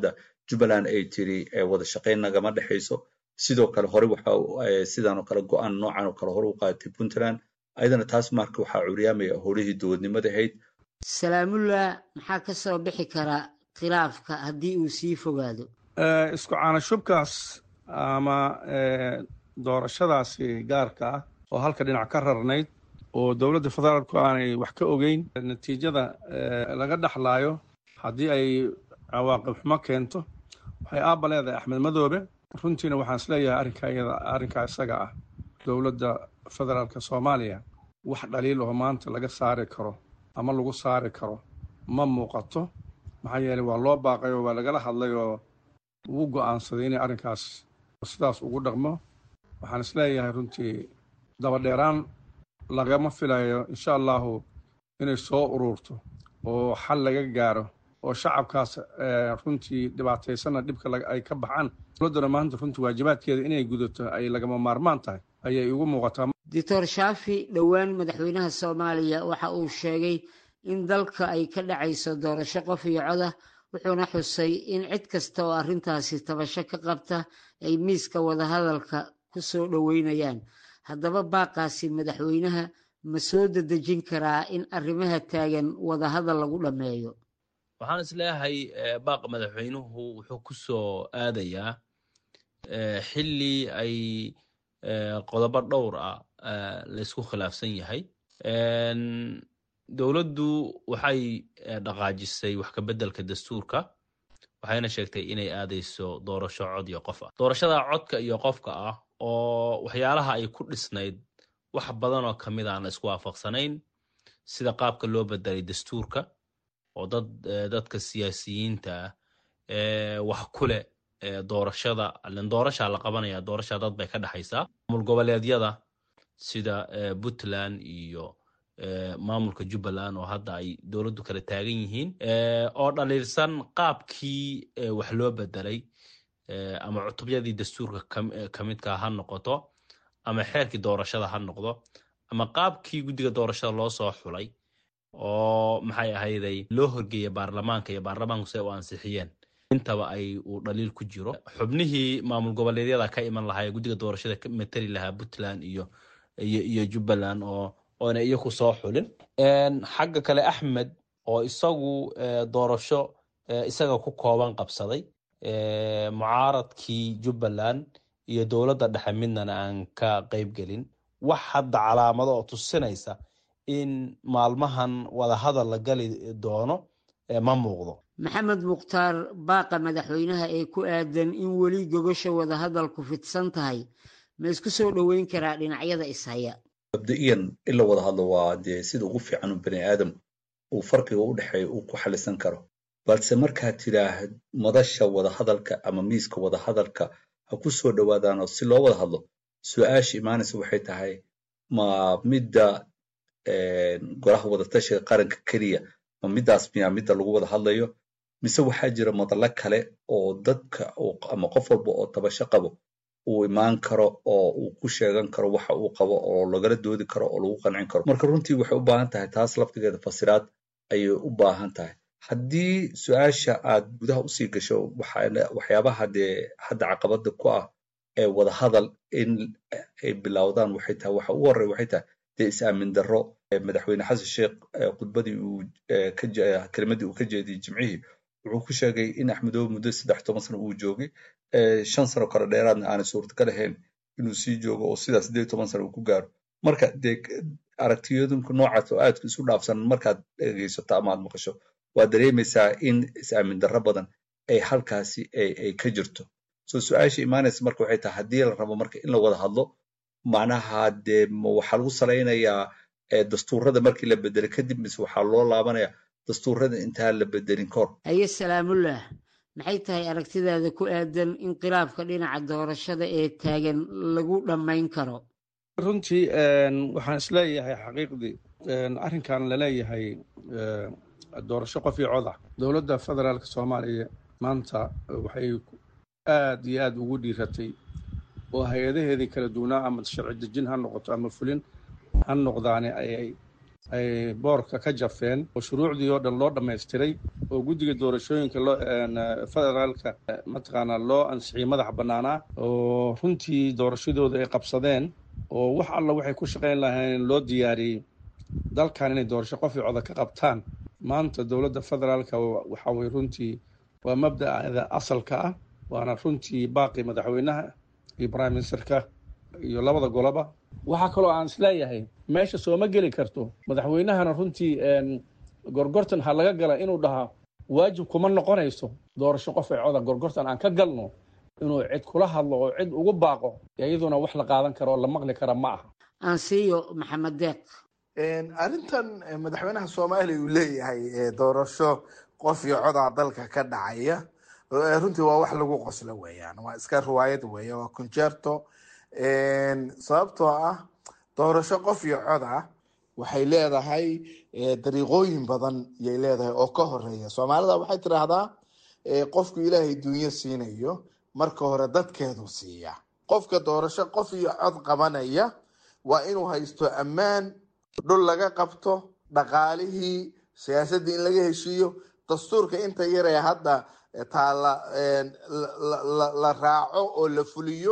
jubbaland ay tiri wada shaqayn nagama dhexayso sidoo kale hore waxa sidan oo kale go-aan noocan oo kale hore u qaadatay puntland ayadana taas marka waxaa curyaamaya howlihii dowladnimada ahayd salaamullah maxaa ka soo bixi kara khilaafka haddii uu sii fogaado isku caanashubkaas ama doorashadaasi gaarka ah oo halka dhinac ka rarnayd oo dowladda federaalku aanay wax ka ogeyn natiijada laga dhexlaayo haddii ay cawaaqib xumo keento waxay aabba leedahay axmed madoobe runtiina waxaan isleeyahay arrinka iyada arrinkaa isaga ah dowladda federaalka soomaaliya wax dhaliil oo maanta laga saari karo ama lagu saari karo ma muuqato maxaa yeeley waa loo baaqay oo waa lagala hadlay oo wuu go'aansaday inay arrinkaas sidaas ugu dhaqmo waxaan isleeyahay runtii dabadheeraan lagama filayo insha allahu inay soo ururto oo xal laga gaaro oo shacabkaas runtii dhibaataysana dhibka ay ka baxaan dowladdana maanta runtii waajibaadkeeda inay gudato ay lagama maarmaan tahay ayay igu muuqataa doctor shaafi dhowaan madaxweynaha soomaaliya waxa uu sheegay in dalka ay ka dhacayso doorasho qof iyo codah wuxuuna xusay in cid kasta oo arrintaasi tabasho ka qabta ay miiska wadahadalka ku soo dhoweynayaan haddaba baaqaasi madaxweynaha ma soo dedejin karaa in arrimaha taagan wadahadal lagu dhammeeyo waxaan is leeyahay baaqa madaxweynuhu wuxuu ku soo aadayaa xilli ay qodobo dhowr ah laysku khilaafsan yahay dowladdu waxay dhaqaajisay wax ka beddelka dastuurka waxayna sheegtay inay aadayso doorasho cod iyo qof ah doorashada codka iyo qofka ah oo waxyaalaha ay ku dhisnayd wax badan oo ka mid aan la isku waafaqsanayn sida qaabka loo bedelay dastuurka oo dad dadka siyaasiyiinta ah wax ku leh doorashada len doorashaa la qabanaya doorashaa dad bay ka dhexaysaa maamul goboleedyada sida puntland iyo maamulka jubbaland oo hadda ay dowladdu kala taagan yihiin oo dhaliilsan qaabkii wax loo bedelay ama cutubyadii dastuurka ka midka ha noqoto ama xeerkii doorashada ha noqdo ama qaabkii guddiga doorashada loo soo xulay oo maxay ahayday loo horgeeya baarlamaanka iyo baarlamaanku si ay u ansixiyeen intaba ay uu dhaliil ku jiro xubnihii maamul goboleedyada ka iman lahaa ee guddiga doorashada ka matali lahaa puntland iyo iyo iyo jubbaland oo oona iyaku soo xulin xagga kale axmed oo isagu doorasho isaga ku kooban qabsaday mucaaradkii jubbaland iyo dowladda dhexe midnana aan ka qayb gelin wax hadda calaamado oo tusinaysa in maalmahan wadahadal la gali doono ma muuqdo maxamed mukhtaar baaqa madaxweynaha ee ku aadan in weli gogosha wadahadalku fidsan tahay ma isku soo dhoweyn karaa dhinacyada ishaya mabda'iyan in la wada hadlo waa dee sida ugu fiican u bani aadam uu farqiga u dhexeeya uu ku xalisan karo balse markaad tidhaahd madasha wadahadalka ama miiska wadahadalka ha ku soo dhowaadaan oo si loo wada hadlo su-aasha imaanaysa waxay tahay ma midda golaha wadatashiga qaranka keliya ma middaas miyaa midda lagu wada hadlayo mise waxaa jira madallo kale oo dadka ama qof walba oo tabasho qabo uu imaan karo oo uu ku sheegan karo waxa uu qabo oo lagala doodi karo oo lagu qancin karo marka runtii waxay u baahan tahay taas laftigeeda fasiraad ayay u baahan tahay haddii su-aasha aad gudaha usii gasho waxyaabaha dee hadda caqabada ku ah ee wadahadal in ay bilowdaan waxay tahay waxa ugu horreya waxay tahay dee is-aamin darro madaxweyne xasan sheekh khudbadii uu kelimadii uu ka jeediyey jimcihii wuxuu ku sheegay in axmedoobe muddo saddex toban sano uu joogay shan sano kale dheeraadna aanay suurtagal ahayn inuu sii joogo oo sidaas siddeed toban sano uu ku gaaro marka dee aragtiyooyinka noocaas oo aadka isu dhaafsan markaad dhegeysato ama aad maqasho waa dareemaysaa in is-aamin darro badan ay halkaasi ay ka jirto so su-aasha imaanaysa marka waxay tahay haddii la rabo marka in la wada hadlo macnaha dee waxaa lagu salaynayaa dastuurada markii la bedelay kadib mise waxaa loo laabanayaa dastuurada intaan la bedelin kahor haye salaamullah maxay tahay aragtidaada ku aadan in khilaafka dhinaca doorashada ee taagan lagu dhammayn karo runtii waxaan isleeyahay xaqiiqdii arrinkan laleeyahay doorasho qof iyo cod ah dowladda federaalka soomaaliya maanta waxay aad iyo aad ugu dhiiratay oo hay-adaheedii kala duwanaa ama sharci dejin ha noqoto ama fulin ha noqdaane ayay ay boorka ka jafeen oo shuruucdii oo dhan loo dhammaystiray oo guddiga doorashooyinka loo federaalka mataqaanaa loo ansixiyey madax bannaanaa oo runtii doorashadooda ay qabsadeen oo wax alla waxay ku shaqayn lahayn loo diyaariyey dalkan inay doorasho qof coda ka qabtaan maanta dowladda federaalka waxa weye runtii waa mabda'da asalka ah waana runtii baaqi madaxweynaha iyo prime ministerka iyo labada goloba waxaa kaloo aan isleeyahay meesha sooma geli karto madaxweynahana runtii gorgortan ha laga gala inuu dhahaa waajib kuma noqonayso doorasho qof ay coda gorgortan aan ka galno inuu cid kula hadlo oo cid ugu baaqo iyaduna wax la qaadan karo oo la maqli kara ma aha aansiiyo maxamed deeq arrintan madaxweynaha soomaaliya uu leeyahay doorasho qof iyo codaa dalka ka dhacaya runtii waa wax lagu qoslo weeyaan waa iska riwaayad weeye waa concerto sababtoo ah doorasho qof iyo coda waxay leedahay dariiqooyin badan yay leedahay oo ka horeeya soomaalida waxay tidhaahdaa qofku ilaahay dunyo siinayo marka hore dadkeedu siiya qofka doorasho qof iyo cod qabanaya waa inuu haysto ammaan dhul laga qabto dhaqaalihii siyaasaddii in laga heshiiyo dastuurka inta yaree hadda taala la raaco oo la fuliyo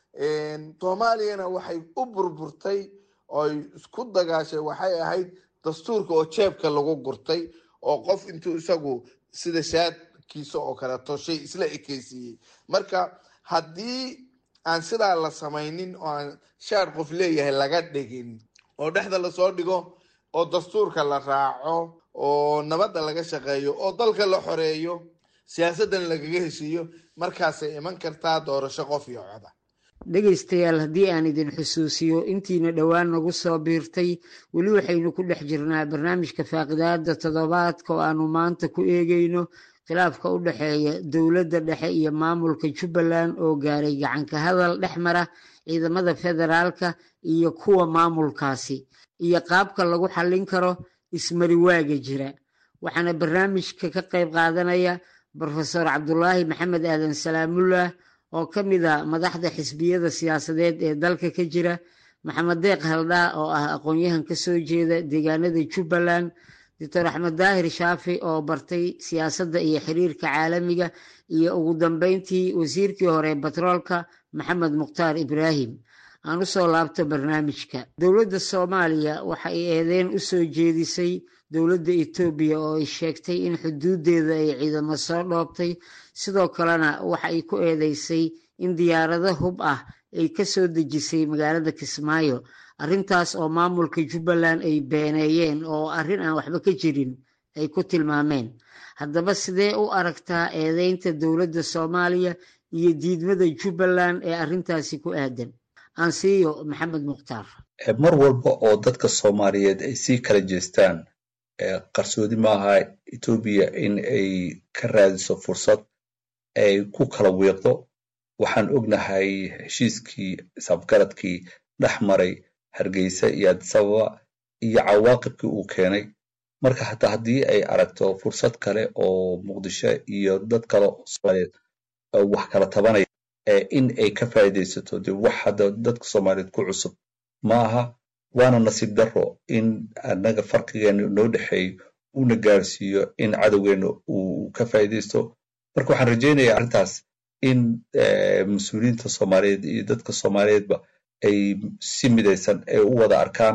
soomaaliyana waxay u burburtay oy isku dagaashay waxay ahayd dastuurka oo jeebka lagu gurtay oo qof intuu isagu sida shaadkiisa oo kaleeto shay isla ekeysiiyey marka haddii aan sidaa la samaynin oo aan shaad qof leeyahay laga dhigin oo dhexda lasoo dhigo oo dastuurka la raaco oo nabadda laga shaqeeyo oo dalka la xoreeyo siyaasaddan lagaga heshiiyo markaasay iman kartaa doorasho qof iyo coda dhegaystayaal haddii aan idin xusuusiyo intiina dhowaan nagu soo biirtay weli waxaynu ku dhex jirnaa barnaamijka faaqidaada toddobaadka oo aanu maanta ku eegayno khilaafka u dhexeeya dowladda dhexe iyo maamulka jubbaland oo gaaray gacanka hadal dhex mara ciidamada federaalka iyo kuwa maamulkaasi iyo qaabka lagu xallin karo ismariwaaga jira waxaana barnaamijka ka qayb qaadanaya brofesor cabdulaahi maxamed aadan salaamullah oo ka mid a madaxda xisbiyada siyaasadeed ee dalka ka jira maxamed deeq haldhaa oo ah aqoon-yahan ka soo jeeda deegaanada jubbaland doctor axmed daahir shaafi oo bartay siyaasadda iyo xiriirka caalamiga iyo ugu dambeyntii wasiirkii hore batroolka maxamed mukhtaar ibraahim aan usoo laabto barnaamijka dowladda soomaaliya waxa ay eedeyn u soo jeedisay dowladda etoobiya oo ay sheegtay in xuduuddeeda ay ciidamo soo dhoobtay sidoo kalena waxa ay ku eedeysay in diyaarado hub ah ay ka soo dejisay magaalada kismaayo arrintaas oo maamulka jubbaland ay beeneeyeen oo arrin aan waxba ka jirin ay ku tilmaameen haddaba sidee u aragtaa eedeynta dowladda soomaaliya iyo diidmada jubbaland ee arrintaasi ku aadan aansiiyo maxamed mukhtaar mar walba oo dadka soomaaliyeed ay sii kala jeestaan qarsoodi maaha etoobiya in ay ka raadiso fursad ay ku kala wiiqdo waxaan ognahay heshiiskii isafgaradkii dhex maray hargeysa iyo adisababa iyo cawaaqibkii uu keenay marka hata haddii ay aragto fursad kale oo muqdisho iyo dad kale oo soomaaliyeed wax kala tabanaya in ay ka faa'iidaysato de wax hadda dadka soomaaliyeed ku cusub ma aha waana nasiib daro in annaga farqigeena noo dhexeeyo una gaarsiiyo in cadowgeena uu ka faa'iidaysto marka waxaan rajaynayaa arrintaas in mas-uuliyiinta soomaaliyeed iyo dadka soomaaliyeedba ay si midaysan ay u wada arkaan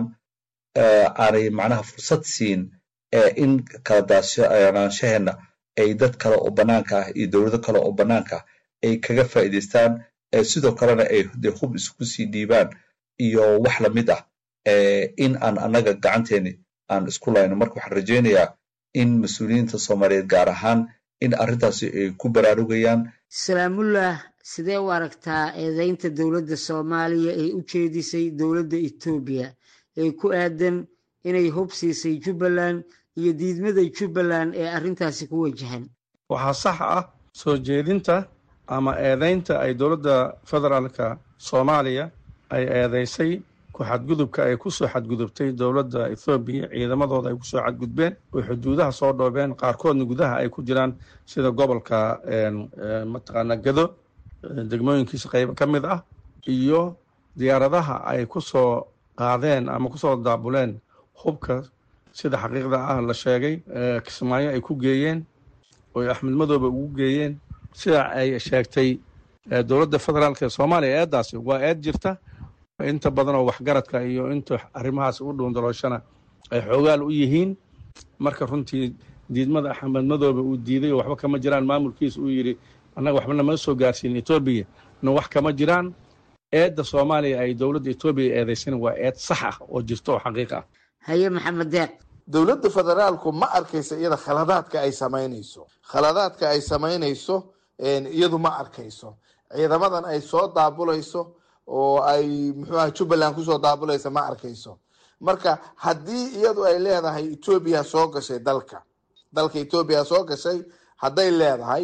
aanay macnaha fursad siin in kala daashanaanshaheena ay dad kale oo bannaanka ah iyo dowlado kale oo bannaanka ah ay kaga faa'iidaystaan sidoo kalena ay de hub isku sii dhiibaan iyo wax lamid ah in aan annaga gacanteeni aan isku layno marka waxaan rajaynayaa in mas-uuliyiinta soomaaliyeed gaar ahaan in arrintaasi ay ku baraarugayaan salaamullah sidee u aragtaa eedeynta dowladda soomaaliya ee u jeedisay dowladda etoobiya ee ku aadan inay hub siisay jubbaland iyo diidmada jubbaland ee arrintaasi ku wajahan waxaa sax ah soo jeedinta ama eedeynta ay dowladda federaalka soomaaliya ay eedeysay ku xadgudubka ay ku soo xadgudubtay dowladda ethoobiya ciidamadooda ay kusoo xadgudbeen oo xuduudaha soo dhoobeen qaarkoodna gudaha ay ku jiraan sida gobolka mataqaana gado degmooyinkiisa qaybo ka mid ah iyo diyaaradaha ay ku soo qaadeen ama kusoo daabuleen hubka sida xaqiiqda ah la sheegay kismaayo ay ku geeyeen oy axmed madoobe ugu geeyeen sida ay sheegtay dowladda federaalk ee soomaaliya eeddaasi waa eed jirta inta badan oo waxgaradka iyo inta arrimahaas u dhuundalooshana ay xoogaal u yihiin marka runtii diidmada axmed madoobe uu diiday oo waxba kama jiraan maamulkiisa uu yidhi annaga waxba nama soo gaarsiin etoobiya na wax kama jiraan eedda soomaaliya ay dowladda etoobiya eedaysan waa eed sax ah oo jirta oo xaqiiq ah haye maxamed deeq dowladda federaalku ma arkaysa iyada khaladaadka ay samaynayso khaladaadka ay samaynayso iyadu ma arkayso ciidamadan ay soo daabulayso oo ay muxuu aha jubbaland kusoo daabulaysa ma arkayso marka haddii iyadu ay leedahay etoobiya soo gashay dalka dalka etoobiya soo gashay hadday leedahay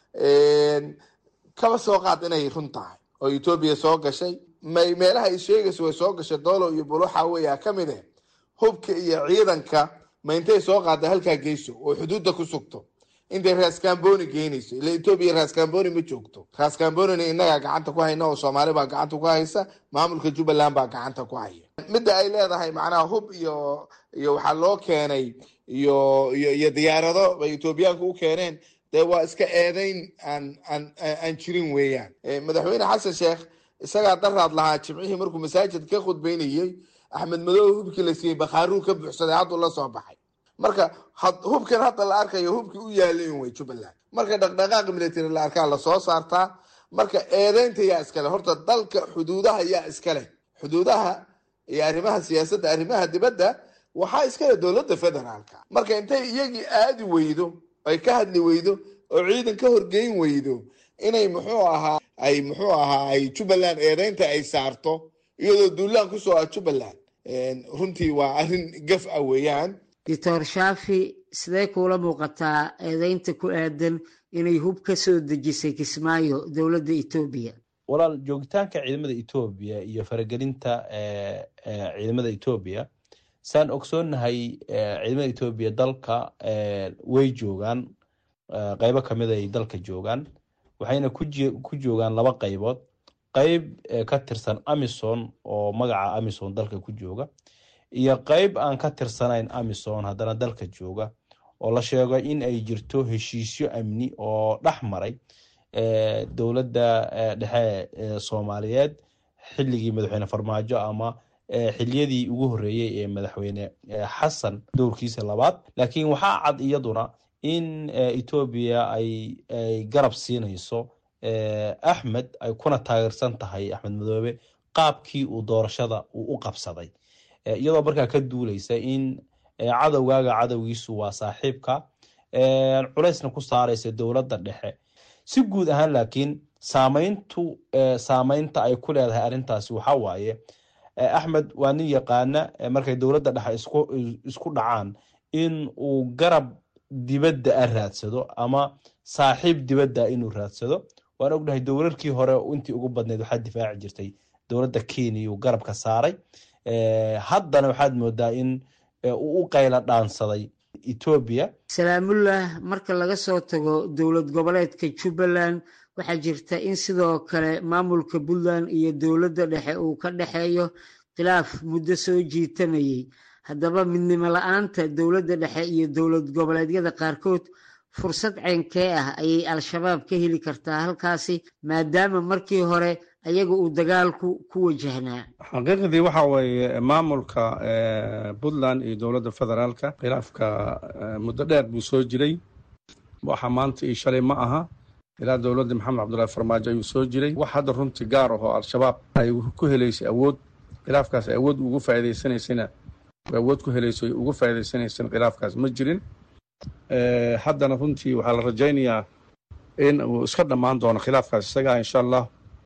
kaba soo qaad inay run tahay oo etoobiya soo gashay may meelaha ay sheegayso way soo gashay doolo iyo buluxa weya ka mid eh hubka iyo ciidanka ma intay soo qaada halkaa geyso oo xuduudda ku sugto intay raskamboni geynayso ila etoobiya raskamboni ma joogto raskambonina innagaa gacanta ku hayna oo soomaali baa gacanta ku haysa maamulka jubbaland baa gacanta ku haya midda ay leedahay macnaha hub iyo iyo waxaa loo keenay iyo iyo iyo diyaarado bay etoobiyaanku u keeneen dee waa iska eedeyn aan aan aan jirin weeyaan madaxweyne xasan sheekh isagaa daraad lahaa jimcihii markuu masaajid ka khudbeynayey axmed madoobe hubkii la siiyey bakhaaruu ka buuxsaday hadduu la soo baxay marka hubkan hadda la arkayo hubkii u yaalayn wey jubbaland marka dhaqdhaqaaq military la arkaa lasoo saartaa marka eedeynta yaa iskale horta dalka xuduudaha yaa iskaleh xuduudaha iyo arrimaha siyaasadda arrimaha dibadda waxaa iskale dowladda federaalka marka intay iyagii aadi weydo ay ka hadli weydo oo ciidan ka horgeyn weydo inay muxuu ahaa ay muxuu ahaa ay jubbaland eedeynta ay saarto iyadoo duulaan kusoo ah jubbaland runtii waa arrin gaf ah weeyaan doctor shaafi sidee kuula muuqataa eedeynta ku aadan inay hub ka soo dejisay kismaayo dowladda etoobiya walaal joogitaanka ciidamada etoobiya iyo faragelinta ciidamada etoobiya saan ogsoonnahay ciidamada etoobiya dalka way joogaan qeybo kamid ay dalka joogaan waxayna ku joogaan laba qeybood qeyb ka tirsan amison oo magaca amison dalka ku jooga iyo qeyb aan ka tirsanayn amison haddana dalka jooga oo la sheego in ay jirto heshiisyo amni oo dhex maray dowladda dhexe ee soomaaliyeed xilligii madaxweyne farmaajo ama xiliyadii ugu horreeyey ee madaxweyne xasan dowrkiisa labaad laakiin waxaa cad iyaduna in etoobiya ay garab siinayso axmed ay kuna taageersan tahay axmed madoobe qaabkii uu doorashada uu u qabsaday iyadoo markaa ka duuleysa in cadowgaaga cadowgiisu waa saaxiibka culaysna ku saaraysa dowladda dhexe si guud ahaan laakiin saameyntu saameynta ay ku leedahay arrintaasi waxaa waaye axmed waa nin yaqaana markay dowladda dhexe isku dhacaan in uu garab dibadda a raadsado ama saaxiib dibadda inuu raadsado waan ognahay dowlarkii hore intii ugu badneyd waxaa difaaci jirtay dowladda kenya uu garabka saaray haddana waxaad moodaa in uu u qayla dhaansaday etoobiya salaamullah marka laga soo tago dowlad goboleedka jubbaland waxaa jirta in sidoo kale maamulka puntland iyo dowladda dhexe uu ka dhexeeyo khilaaf muddo soo jiitamayey haddaba midnimo la-aanta dowladda dhexe iyo dowlad goboleedyada qaarkood fursad ceynkee ah ayay al-shabaab ka heli kartaa halkaasi maadaama markii hore ayaga uu dagaalku ku wajahnaa xaqiiqdii waxa weeye maamulka puntland iyo dowladda federaalka khilaafka muddo dheer buu soo jiray waxa maanta iyo shalay ma aha ilaa dowladda maxamed cabdullaahi farmaajo ayuu soo jiray wax hadda runtii gaar ah oo al-shabaab ay ku helaysay awood khilaafkaas awood ugu faa'iidaysanaysana awood ku helayso ugu faa'iidaysanaysan khilaafkaas ma jirin haddana runtii waxaa la rajaynayaa in uu iska dhammaan doono khilaafkaas isagaa insha allah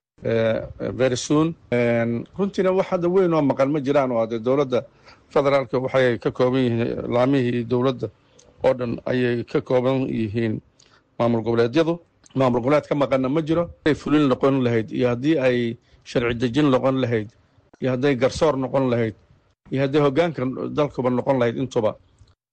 very soon runtiina wax hadda weyn oo maqan ma jiraan oo hadee dowladda federaalka waxay ka kooban yihiin laamihii dowladda oo dhan ayay ka kooban yihiin maamul goboleedyadu maamul goboleed ka maqanna ma jiro ay fulin noqon lahayd iyo haddii ay sharci dejin noqon lahayd iyo hadday garsoor noqon lahayd iyo hadday hoggaanka dalkuba noqon lahayd intuba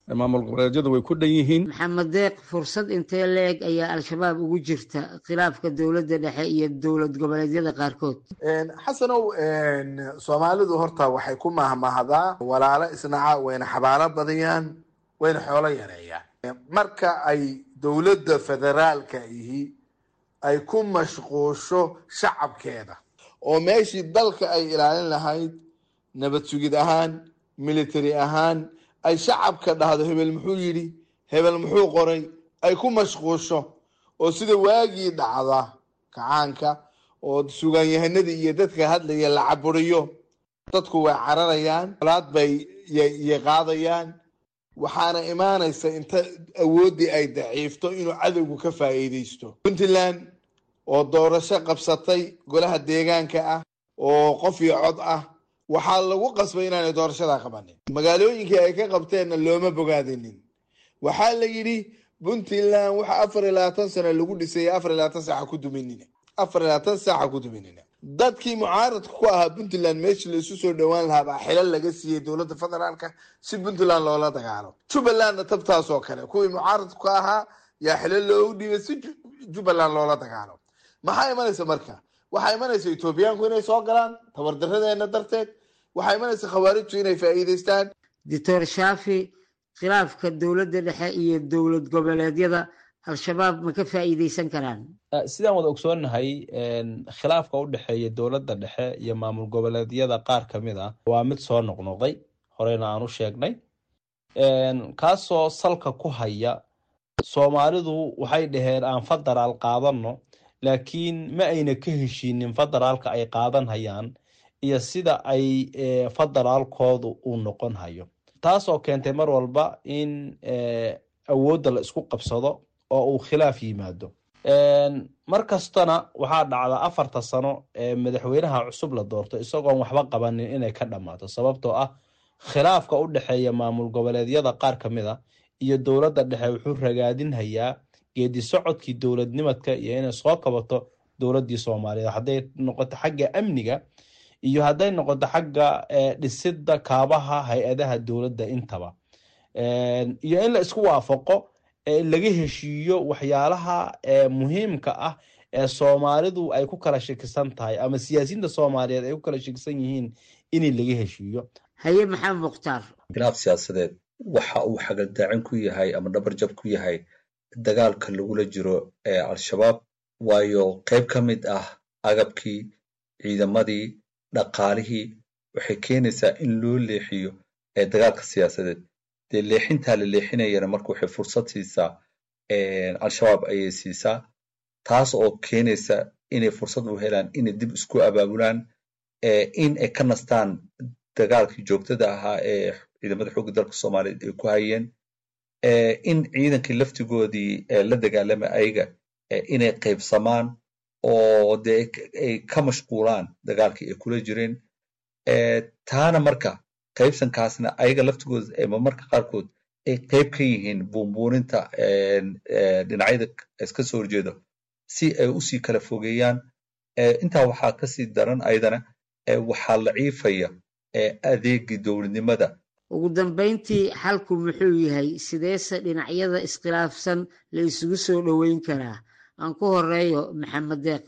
maamul goboleedyadu way ku dhan yihiin maxamed deeq fursad intee leeg ayaa al-shabaab ugu jirta khilaafka dowladda dhexe iyo dowlad goboleedyada qaarkood xasanow soomaalidu horta waxay ku mahmahdaa walaalo isnaca wayna xabaalo badiyaan wayna xoolo yareeyaan marka ay dowladda federaalka ihi ay ku mashquusho shacabkeeda oo meeshii dalka ay ilaalin lahayd nabad sugid ahaan military ahaan ay shacabka dhahdo hebel muxuu yidhi hebel muxuu qoray ay ku mashquusho oo sida waagii dhacda kacaanka oo sugaanyahanadii iyo dadka hadlaya la caburiyo dadku way cararayaan olaad bay y qaadayaan waxaana imaanaysa inta awooddii ay daciifto inuu cadowgu ka faa'iidaysto puntland oo doorasho qabsatay golaha deegaanka ah oo qof iyo cod ah waxaa lagu qasbay inaanay doorashadaa qabanin magaalooyinkii ay ka qabteenna looma bogaadinin waxaa la yidhi puntland waxa afar iyo labaatan sano lagu dhisay afar iyo labaatan saaca ku duminina afar iyo labaatan saaca ku duminina dadkii mucaaradka ku ahaa puntland meeshii la isu soo dhowaan lahaa baa xilal laga siiyey dowladda federaalka si puntland loola dagaalo jubbalandna tabtaas oo kale kuwii mucaaradka ku ahaa yaa xilal loogu dhiibay si jubbaland loola dagaalo maxaa imanaysa marka waxaa imanaysa etoobiyaanku inay soo galaan tabardaradeena darteed waxaa imanaysa khawaarijtu inay faa'iidaystaan doctor shaafi khilaafka dowladda dhexe iyo dowlad goboleedyada al-shabaab ma ka faa'iidaysan karaan sidaan wada ogsoonnahay khilaafka u dhexeeya dowladda dhexe iyo maamul goboleedyada qaar ka mid ah waa mid soo noqnoqday horeyna aan u sheegnay kaasoo salka ku haya soomaalidu waxay dhaheen aan federaal qaadano laakiin ma ayna ka heshiinin federaalka ay qaadan hayaan iyo sida ay federaalkoodu uu noqon hayo taasoo keentay mar walba in awoodda la isku qabsado oo uu khilaaf yimaado mar kastana waxaa dhacda afarta sano ee madaxweynaha cusub la doorto isagoon waxba qabanin inay ka dhammaato sababtoo ah khilaafka u dhexeeya maamul goboleedyada qaar ka mid a iyo dowladda dhexe wuxuu ragaadinhayaa geedi socodkii dowladnimadka iyo inay soo kabato dowladdii soomaaliyeed hadday noqoto xagga amniga iyo hadday noqoto xagga dhisidda kaabaha hay-adaha dowladda intaba iyo in la isku waafaqo laga heshiiyo waxyaalaha muhiimka ah ee soomaalidu ay ku kala shakisan tahay ama siyaasiyiinta soomaaliyeed ay ku kala shakisan yihiin in laga heshiiyo haye maxamed mukhtaar khilaaf siyaasadeed waxa uu xagaldaacin ku yahay ama dhabarjab ku yahay dagaalka lagula jiro ee al-shabaab waayo qayb ka mid ah agabkii ciidamadii dhaqaalihii waxay keenaysaa in loo leexiyo ee dagaalka siyaasadeed dee leexintaa la leexinayana marka waxay fursad siisaa al-shabaab ayay siisaa taas oo keenaysa inay fursad u helaan inay dib isku abaabulaan in ay ka nastaan dagaalkii joogtada ahaa ee ciidamada xoogga dalka soomaaliyeed ay ku hayeen in ciidankii laftigoodii la dagaalama ayaga inay qaybsamaan oo dee ay ka mashquulaan dagaalkii ay kula jireen taana marka qaybsankaasna ayaga laftigooda marmarka qaarkood ay qayb ka yihiin buunbuuninta dhinacyada iska soo horjeedo si ay usii kala fogeeyaan intaa waxaa kasii daran ayadana waxaa laciifaya adeegii dowladnimada ugu dambeyntii xalku muxuu yahay sideese dhinacyada iskhilaafsan la isugu soo dhoweyn karaa aan ku horeeyo maxamed deeq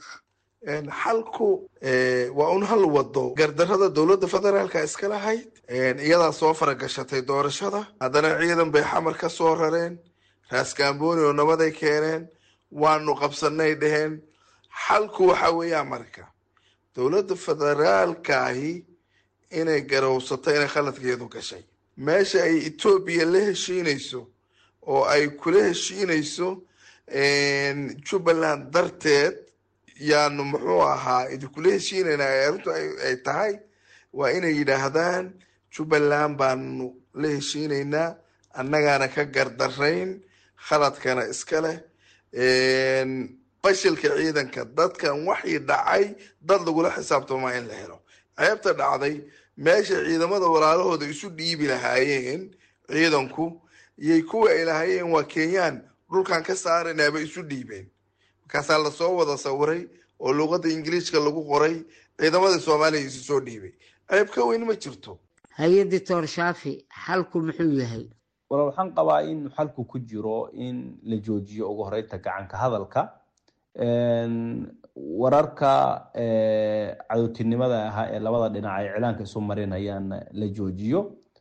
xalku waa un hal wado gardarada dowladda federaalka iska lahayd iyadaa soo faragashatay doorashada haddana ciidan bay xamar ka soo rareen raaskambooni oo nabaday keeneen waanu qabsanay dheheen xalku waxa weeyaa marka dowladda federaalkaahi inay garowsato inay khaladkeedu gashay meesha ay etoobiya la heshiinayso oo ay kula heshiinayso jubbaland darteed yaanu muxuu ahaa idinkula heshiinayna arrintu ay tahay waa inay yidhaahdaan jubbaland baanu la heshiinaynaa annagaana ka gardarayn khaladkana iska leh fashilka ciidanka dadkan waxii dhacay dad lagula xisaabtamaa in la helo ceebta dhacday meesha ciidamada walaalahooda isu dhiibi lahaayeen ciidanku iyay kuwa ay lahaayeen waa kenyaan dhulkan ka saaranaaba isu dhiibeen markaasaa lasoo wada sawiray oo luuqadda ingiliishka lagu qoray ciidamadii soomaaliya isu soo dhiibay ceeb ka weyn ma jirto hay-adii toor shaafi xalku muxuu yahay wala waxaan qabaa in xalku ku jiro in la joojiyo ugu horeynta gacanka hadalka wararka cadowtinimada ahaa ee labada dhinac ay cilaanka isu marinayaan la joojiyo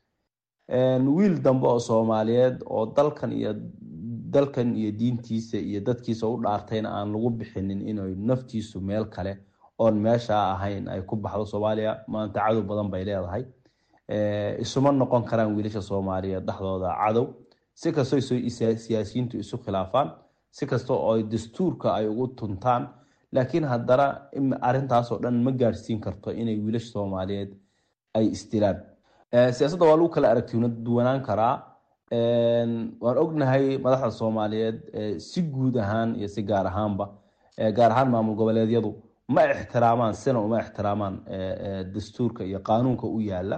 wiil dambe oo soomaaliyeed oo dalkan iyo dalkan iyo diintiisa iyo dadkiisa u dhaartayna aan lagu bixinin inay naftiisu meel kale oon meeshaa ahayn ay ku baxdo soomaaliya maanta cadow badan bay leedahay isuma noqon karaan wiilasha soomaaliyeed dhexdooda cadow si kastoo siyaasiyiintu isu khilaafaan si kasta oo dastuurka ay ugu tuntaan laakiin haddana arintaasoo dhan ma gaadhsiin karto inay wiilasha soomaaliyeed ay isdilaan siyaasadda waa lagu kala aragti duwanaan karaa waan ognahay madaxda soomaaliyeed si guud ahaan iyo si gaar ahaanba gaar ahaan maamul goboleedyadu ma ixtiraamaan sina uma ixtiraamaan dastuurka iyo qaanuunka u yaala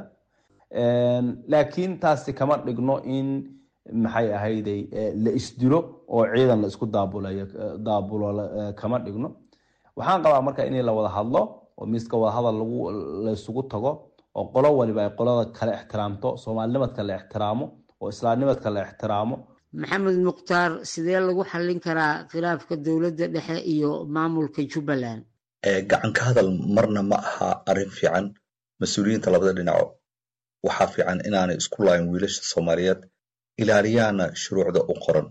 laakiin taasi kama dhigno in maxay ahayday la isdilo oo ciidan la isku daabulayo daabulo kama dhigno waxaan qabaa marka in la wada hadlo oo miiska wadahadal lagu la isugu tago oo qolo waliba ay qolada kale ixtiraamto soomaalinimadka la ixtiraamo oo islaamnimadka la ixtiraamo maxamed mukhtaar sidee lagu xallin karaa khilaafka dowladda dhexe iyo maamulka jubbaland gacan ka hadal marna ma aha arrin fiican mas-uuliyiinta labada dhinaco waxaa fiican inaanay isku laayin wiilasha soomaaliyeed ilaaliyaana shuruucda u qoran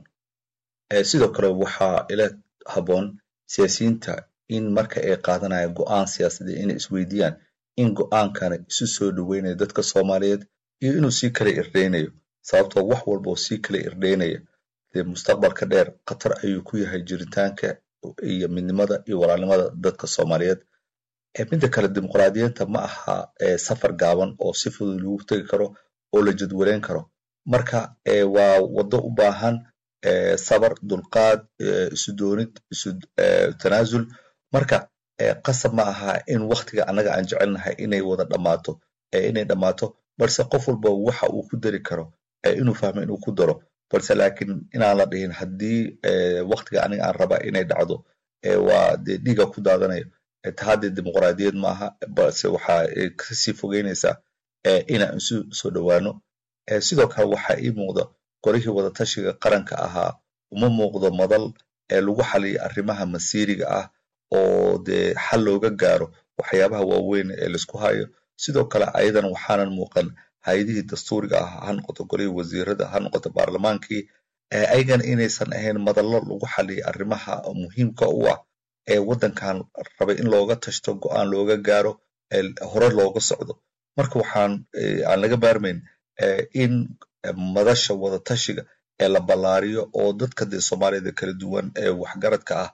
sidoo kale waxaa ila habboon siyaasiyiinta in marka ay qaadanayaan go'aan siyaasadeed inay isweydiiyaan in go'aankana isu soo dhoweynayo dadka soomaaliyeed iyo inuu sii kala irdheynayo sababtoo wax walba oo sii kala irdheynaya dee mustaqbalka dheer khatar ayuu ku yahay jiritaanka iyo midnimada iyo walaalnimada dadka soomaaliyeed midda kale dimuqraadiyiinta ma aha safar gaaban oo si fudud lagu tegi karo oo la jadwaleyn karo marka waa waddo u baahan sabar dulqaad isu doonid isu tanaasul marka qasab ma aha in waktiga annaga aan jecelnahay inay wada dhammaato inay dhammaato balse qof walba waxa uu ku dari karo inuu fahmo inuu ku daro balse laakiin inaan la dhihin haddii waktiga aniga aan raba inay dhacdo waa dee dhiiga ku daadanayo tahaddee dimuqraadiyad maaha balse waxa kasii fogeynaysaa inaan isu soo dhowaano sidoo kale waxaa ii muuqda qorihii wadatashiga qaranka ahaa uma muuqdo madal ee lagu xaliyo arrimaha masiiriga ah oo dee xal looga gaaro waxyaabaha waaweyn ee laisku hayo sidoo kale ayadan waxaanan muuqan hay-adihii dastuuriga ah ha noqoto golihii wasiirada ha noqoto baarlamaankii ayagana inaysan ahayn madallo lagu xaliyo arrimaha muhiimka u ah ee waddankan rabay in looga tashto go'aan looga gaaro hore looga socdo marka waxaan aan laga maarmayn in madasha wadatashiga ee la ballaariyo oo dadka dee soomaaliyada kala duwan ee waxgaradka ah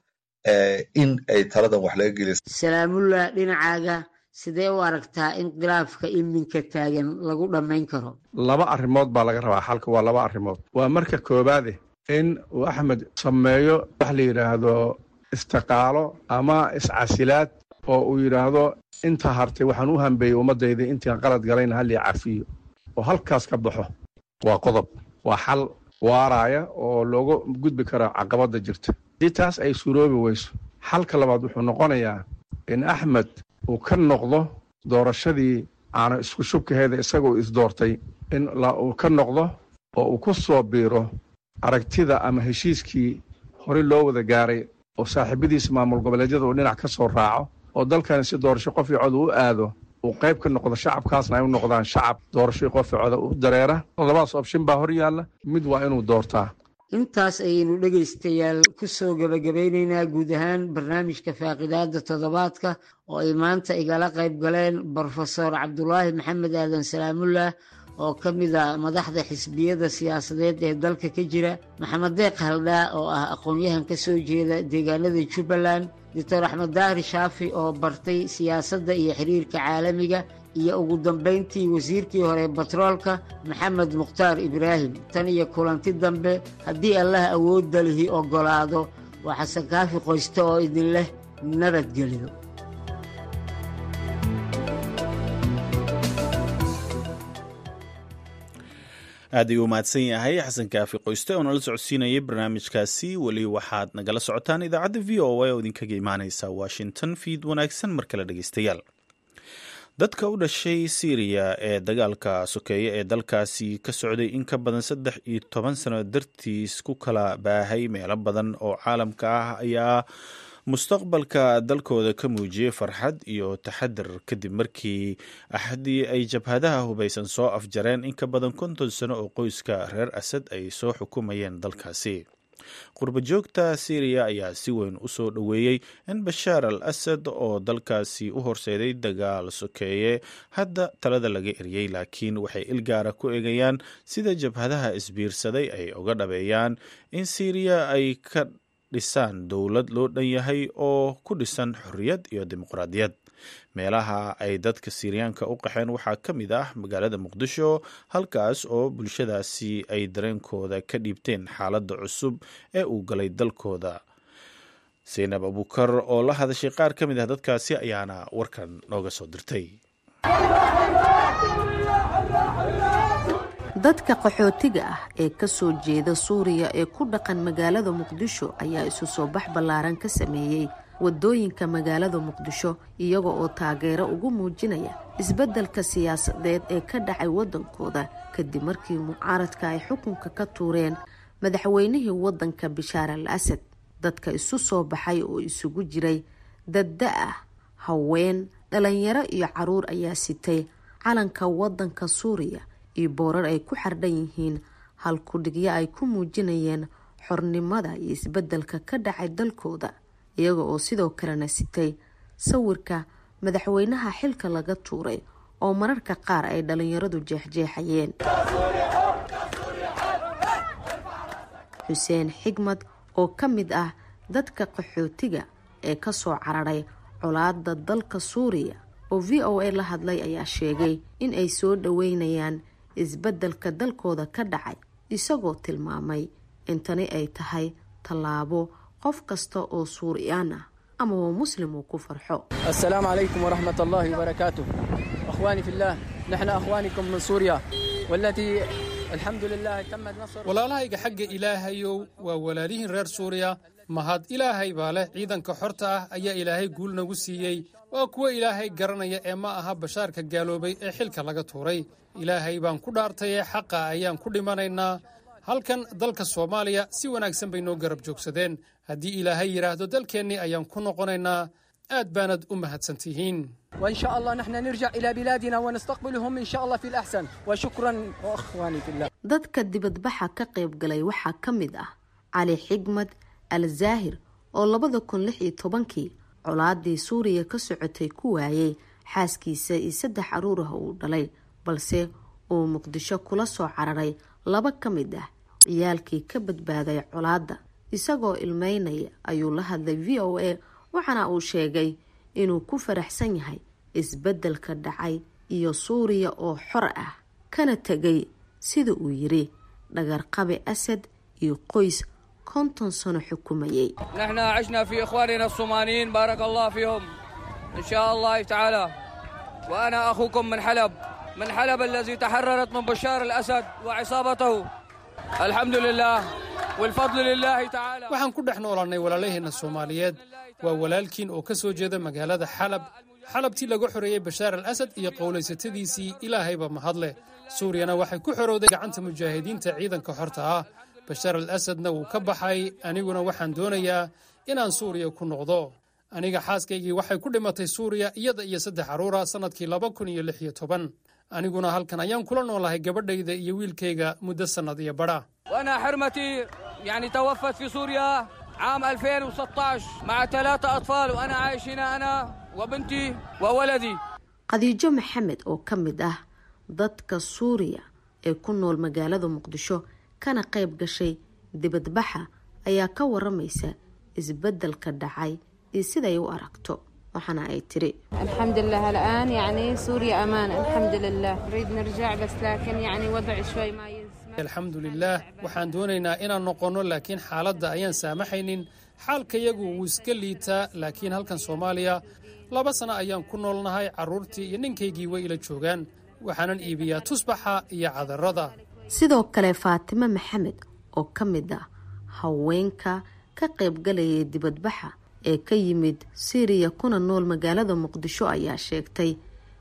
in ay taladan wax laga geliya salaamullah dhinacaaga sidee u aragtaa in khilaafka iminka taagan lagu dhammayn karo laba arrimood baa laga rabaa xalka waa laba arrimood waa marka koowaade in uu axmed sameeyo wax la yidhaahdo istiqaalo ama iscasilaad oo uu yidhaahdo inta hartay waxaan u hambeeyey ummaddayda intaan qalad galayna hallii cafiyo oo halkaas ka baxo waa qodob waa xal waaraaya oo looga gudbi karo caqabadda jirta haddii taas ay suroobi weyso xalka labaad wuxuu noqonayaa in axmed uu ka noqdo doorashadii aana isku shubkaheeda isagoo isdoortay in uu ka noqdo oo uu ku soo biiro aragtida ama heshiiskii horey loo wada gaaray oo saaxiibadiisa maamul goboleedyada uu dhinac ka soo raaco oo dalkani si doorasho qof cod u aado uu qayb ka noqdo shacabkaasna ay u noqdaan shacab doorasho qof coda u dareera labadaas opshin baa hor yaalla mid waa inuu doortaa intaas ayaynu dhegaystayaal ku soo gebagabaynaynaa guud ahaan barnaamijka faaqidaada toddobaadka oo ay maanta igala qayb galeen brofesor cabdulaahi maxamed aadan salaamullah oo ka mid a madaxda xisbiyada siyaasadeed ee dalka ka jira maxamed deeq haldhaa oo ah aqoon-yahan ka soo jeeda deegaanada jubbaland doctor axmed daahir shaafi oo bartay siyaasadda iyo xiriirka caalamiga iyo ugu dambayntii wasiirkii hore batroolka maxamed mukhtaar ibraahim tan iyo kulanti dambe haddii allah awoodda lihi oggolaado waa xasan kaafi qoyste oo idin leh nabadgelyo aad ayuu umahadsan yahay xasan kaafi qoyste oo nala socodsiinayay barnaamijkaasi weli waxaad nagala socotaan idaacadda v o a oo idinkaga imaaneysa washington fiid wanaagsan mar kale dhegeystayaal dadka u dhashay siiriya ee dagaalka sokeeye ee dalkaasi ka socday in ka badan saddex iyo toban sano dartiis ku kala baahay meelo badan oo caalamka ah ayaa mustaqbalka dalkooda ka muujiyey farxad iyo taxadar kadib markii axadii ay jabhadaha hubaysan soo afjareen in ka badan konton sano oo qoyska reer asad ay soo xukumayeen dalkaasi qurbajoogta siiriya ayaa si weyn u soo dhoweeyey in bashaar al asad oo dalkaasi u horseeday dagaal sokeeye hadda talada laga eryey laakiin waxay ilgaara ku eegayaan sida jabhadaha isbiirsaday ay uga dhabeeyaan in siiriya ay ka dhisaan dowlad loo dhan yahay oo ku dhisan xorriyad iyo dimuqraadiyad meelaha ay dadka siiriyaanka u qaxeen waxaa ka mid ah magaalada muqdisho halkaas oo bulshadaasi ay dareenkooda ka dhiibteen xaaladda cusub ee uu galay dalkooda seynab abukar oo la hadashay qaar ka mid ah dadkaasi ayaana warkan nooga soo dirtay dadka qaxootiga ah ee ka soo jeeda suuriya ee ku dhaqan magaalada muqdisho ayaa isu soo bax ballaaran ka sameeyey wadooyinka magaalada muqdisho iyaga oo taageero ugu muujinaya isbeddelka siyaasadeed ee ka dhacay waddankooda kadib markii mucaaradka ay xukunka ka tuureen madaxweynihii waddanka bishaar al asad dadka isu soo baxay oo isugu jiray dadda ah haween dhalinyaro iyo caruur ayaa sitay calanka waddanka suuriya iyo boorar ay ku xardhan yihiin halkudhigyo ay ku muujinayeen xornimada iyo isbeddelka ka dhacay dalkooda iyaga oo sidoo kalena sitay sawirka madaxweynaha xilka laga tuuray oo mararka qaar ay dhalinyaradu jeexjeexayeen xuseen xigmad oo ka mid ah dadka qaxootiga ee kasoo cararay colaada dalka suuriya oo v o a la hadlay ayaa sheegay in ay soo dhaweynayaan isbeddelka dalkooda ka dhacay isagoo tilmaamay in tani ay tahay tallaabo qof kasta oo suuriyaan ah amaba muslim uu ku farxo السلام عليكم ورحمة الله وبركاته أخواني في الله نحن أخوانكم من سوريا والتي الحمد لله تمت نصر walaalahayga xagga ilaahayow waa walaalihiin reer suuriya mahad ilaahay baa leh ciidanka xorta ah ayaa ilaahay guul nagu siiyey waa kuwo ilaahay garanaya ee ma aha bashaarka gaaloobay ee xilka laga tuuray ilaahay baan ku dhaartay ee xaqa ayaan ku dhimanaynaa halkan dalka soomaaliya si wanaagsan bay noo garab joogsadeen haddii ilaahay yidhaahdo dalkeennii ayaan ku noqonaynaa aad baanad u mahadsantihiin وإن شاء الله نحن نرجع إلى بلادنا ونستقبلهم إن شاء الله في الأحسن وشكرا أخواني في الله dadka dibadbaxa ka qayb galay waxaa ka mid ah cali xigmad al zaahir oo labada kun lix iyo tobankii colaadii suuriya ka socotay ku waayay xaaskiisa iyo saddex caruur ah uu dhalay balse uu muqdisho kula soo cararay laba ka mid ah ciyaalkii ka badbaaday colaadda isagoo ilmeynaya ayuu la hadlay v o a waxaana uu sheegay inuu ku faraxsan yahay isbeddelka dhacay iyo suuriya oo xor ah kana tegay sida uu yiri dhagarqabe asad iyo qoys konton sano xukumayay نحن عشنا في إخواننا الصوماليين بارك الله فيهم إن شاء الله تعالى وأنا أخوكم من حلب من حلب الذي تحررت من بشار الأسد وعصابته الحمد لله والفضل لله تعالى waxaan ku dhex noolannay walaalaheenna soomaaliyeed waa walaalkiin oo ka soo jeeda magaalada xalab xalabtii laga xoreeyey bashaar al asad iyo qowlaysatadiisii ilaahayba mahadleh suuriyana waxay ku xorowday gacanta mujaahidiinta ciidanka xorta ah bashaar al asadna wuu ka baxay aniguna waxaan doonayaa inaan suuriya ku noqdo aniga xaaskaygii waxay ku dhimatay suuriya iyada iyo saddex carruura sannadkii laba kun iyo lix iyo toban aniguna halkan ayaan kula noolahay gabadhayda iyo wiilkayga muddo sannad iyo badha وأنا حرمتي يعني توفت في سوريا عام 2016 مع ثلاثة أطفال وأنا عايش هنا أنا وبنتي وولدي qadiijo maxamed oo ka mid ah dadka suuriya ee ku nool magaalada muqdisho kana qayb gashay dibadbaxa ayaa ka waramaysa isbeddelka dhacay iyo siday u aragto waxaana ay tiri الحمد لله الآن يعني سوريا أمان الحمد لله نريد نرجع بس لكن يعني وضع شوي ما يسمح alxamdulilaah waxaan doonaynaa inaan noqonno laakiin xaaladda ayaan saamaxaynin xaalkayagu wuu iska liitaa laakiin halkan soomaaliya laba sano ayaan ku noolnahay carruurtii iyo ninkaygii way ila joogaan waxaanan iibiyaa tusbaxa iyo cadarrada sidoo kale faatimo maxamed oo ka mid ah haweenka ka qaybgalayay dibadbaxa ee ka yimid siiriya kuna nool magaalada muqdisho ayaa sheegtay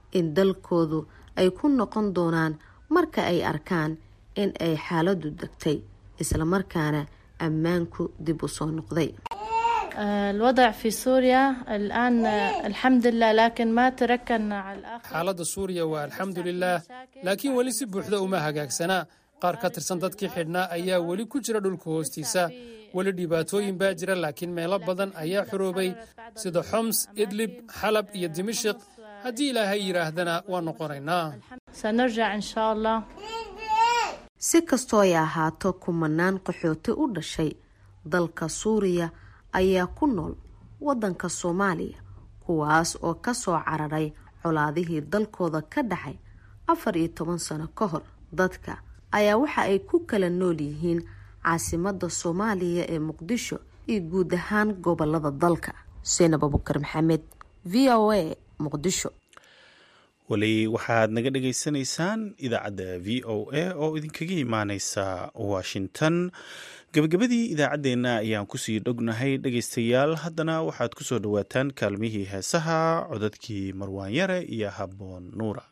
in dalkoodu ay ku noqon doonaan marka ay arkaan in ay xaaladu degtay islamarkaana ammaanku dib u soo noqday الوضع في سوريا الآن الحمد لله لكن ما تركنا على الآخر xaaladda suuriya waa alxamdulilaah laakiin weli si buuxda uma hagaagsanaa qaar ka tirsan dadkii xidhnaa ayaa weli ku jira dhulka hoostiisa weli dhibaatooyin baa jira laakiin meelo badan ayaa xoroobay sida xoms idlib xalab iyo dimashiq haddii ilaahay yidhaahdana waa noqonaynaa سنرجع إن شاء الله si kastoo ay ahaato kumanaan qaxooti u dhashay dalka suuriya ayaa ku nool wadanka soomaaliya kuwaas oo kasoo cararay colaadihii dalkooda ka dhacay afar iyo toban sano ka hor dadka ayaa waxa ay ku kala nool yihiin caasimada soomaaliya ee muqdisho iyo guud ahaan gobolada dalka seinab abukar maxamed v o a muqdisho weli waxaad naga dhagaysanaysaan idaacadda v o a oo idinkaga imaaneysa washington gabagabadii idaacaddeenna ayaan kusii dhognahay dhegaystayaal haddana waxaad kusoo dhowaataan kaalmihii heesaha codadkii marwaanyare iyo habboon nuura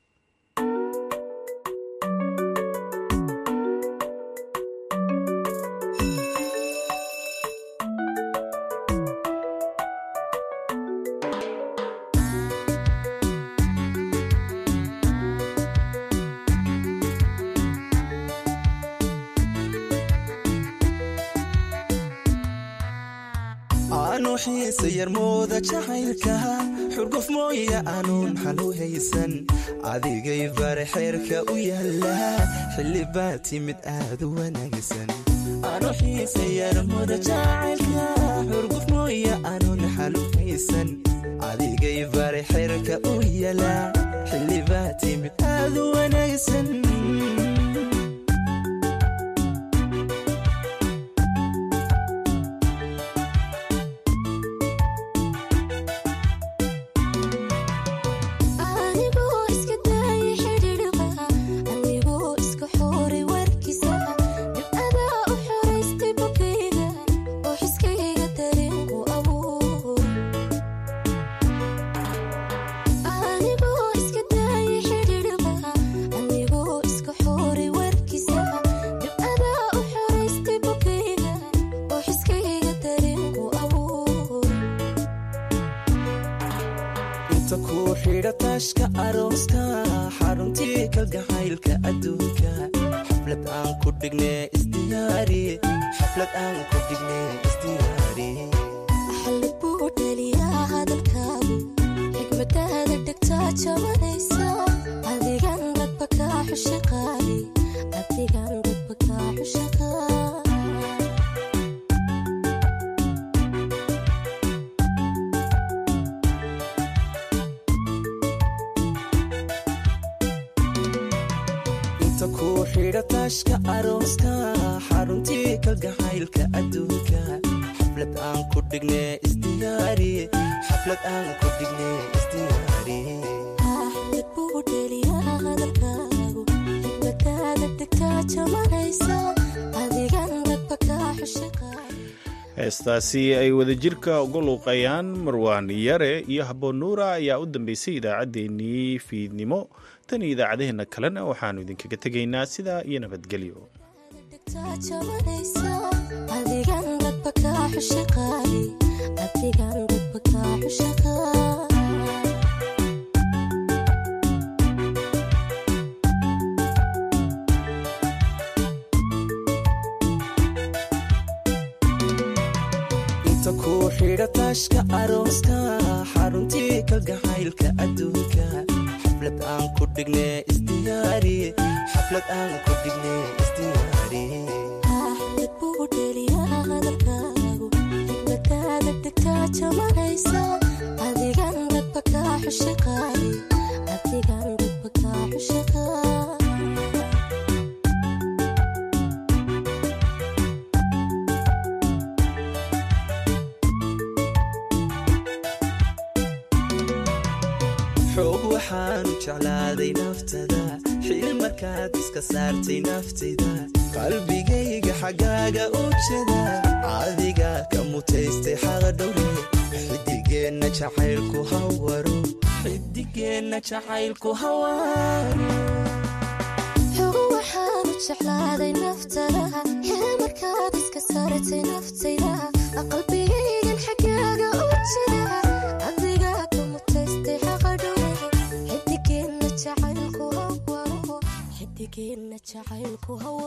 aanu xiisa yarmooda jacaylka xurguf mooya aanuun xalu haysan adigay bare xeerka u yaala xilli baa timid aad u wanaagsan aanu xiisa yarmooda jacaylka xurguf mooya aanuun xalu haysan adigay bare xeerka u yaala xilli baa timid aad u wanaagsan anigoo iska daayay xidhiidhba anigoo iska xooray warkiisa dibcadaa u xoraystay bogayga oo xiskayga dareenku abuur anigoo iska daayay xidhiidhba anigoo iska xooray warkiisa dibcadaa u xoraystay bogayga oo xiskayga dareenku abuur inta kuu xidha taashka arooska xaruntii kalgacaylka adduunka xaflad aan ku dhigne isdiyaari xaflad aan ku dhigne isdiyaari xalli buu dhaliyaa hadalkaagu xigmadaada dhegtaa jabanaysa adigan dadba kaa xusha qaali adigan dadba kaa xusha qaali inta kuu xidha taashka arooska xaruntii kalgacaylka adduunka xaflad aan ku dhigne isdiyaari xaflad aan ku dhigne isdiyaari xalli buu dhaliyaa hadalkaagu xigmadaada dhegtaa jabanaysa adigan dadba kaa xusha qaali heestaasi ay wadajirka uga luuqayaan marwaan yare iyo habboon nuura ayaa u dambeysay idaacaddeenii fiidnimo tan iyo idaacadaheenna kalena waxaannu idinkaga tegaynaa sidaa iyo nabadgelyo dhegtaa jabanaysa adigan dadba kaa xusha qaali adigan dadba kaa xusha qaali inta kuu xidha taashka arooska xaruntii kalgacaylka adduunka xaflad aan ku dhigne isdiyaari xaflad aan ku dhigne isdiyaari xalli buu dhaliyaa hadalkaagu xigmadaada dhegtaa jabanaysa adigan dadba kaa xusha qaali adigan dadba kaa xusha qaali xoog waxaanu jeclaaday naftada xil markaad iska saartay naftayda qalbigayga xaggaaga u jeda adiga ka mutaystay xaqdhowre xidigeenna jacaylku hawaro xidigeenna jacaylku hawaan xugu waxaanu jeclaaday naftadaha hee markaad iska saartay naftaydaha qalbigaygan xaggaaga u jira adigaa ka mutaystay xaqa dhowre xidigeenna jacaylku hawa xidigeenna jacaylku hawa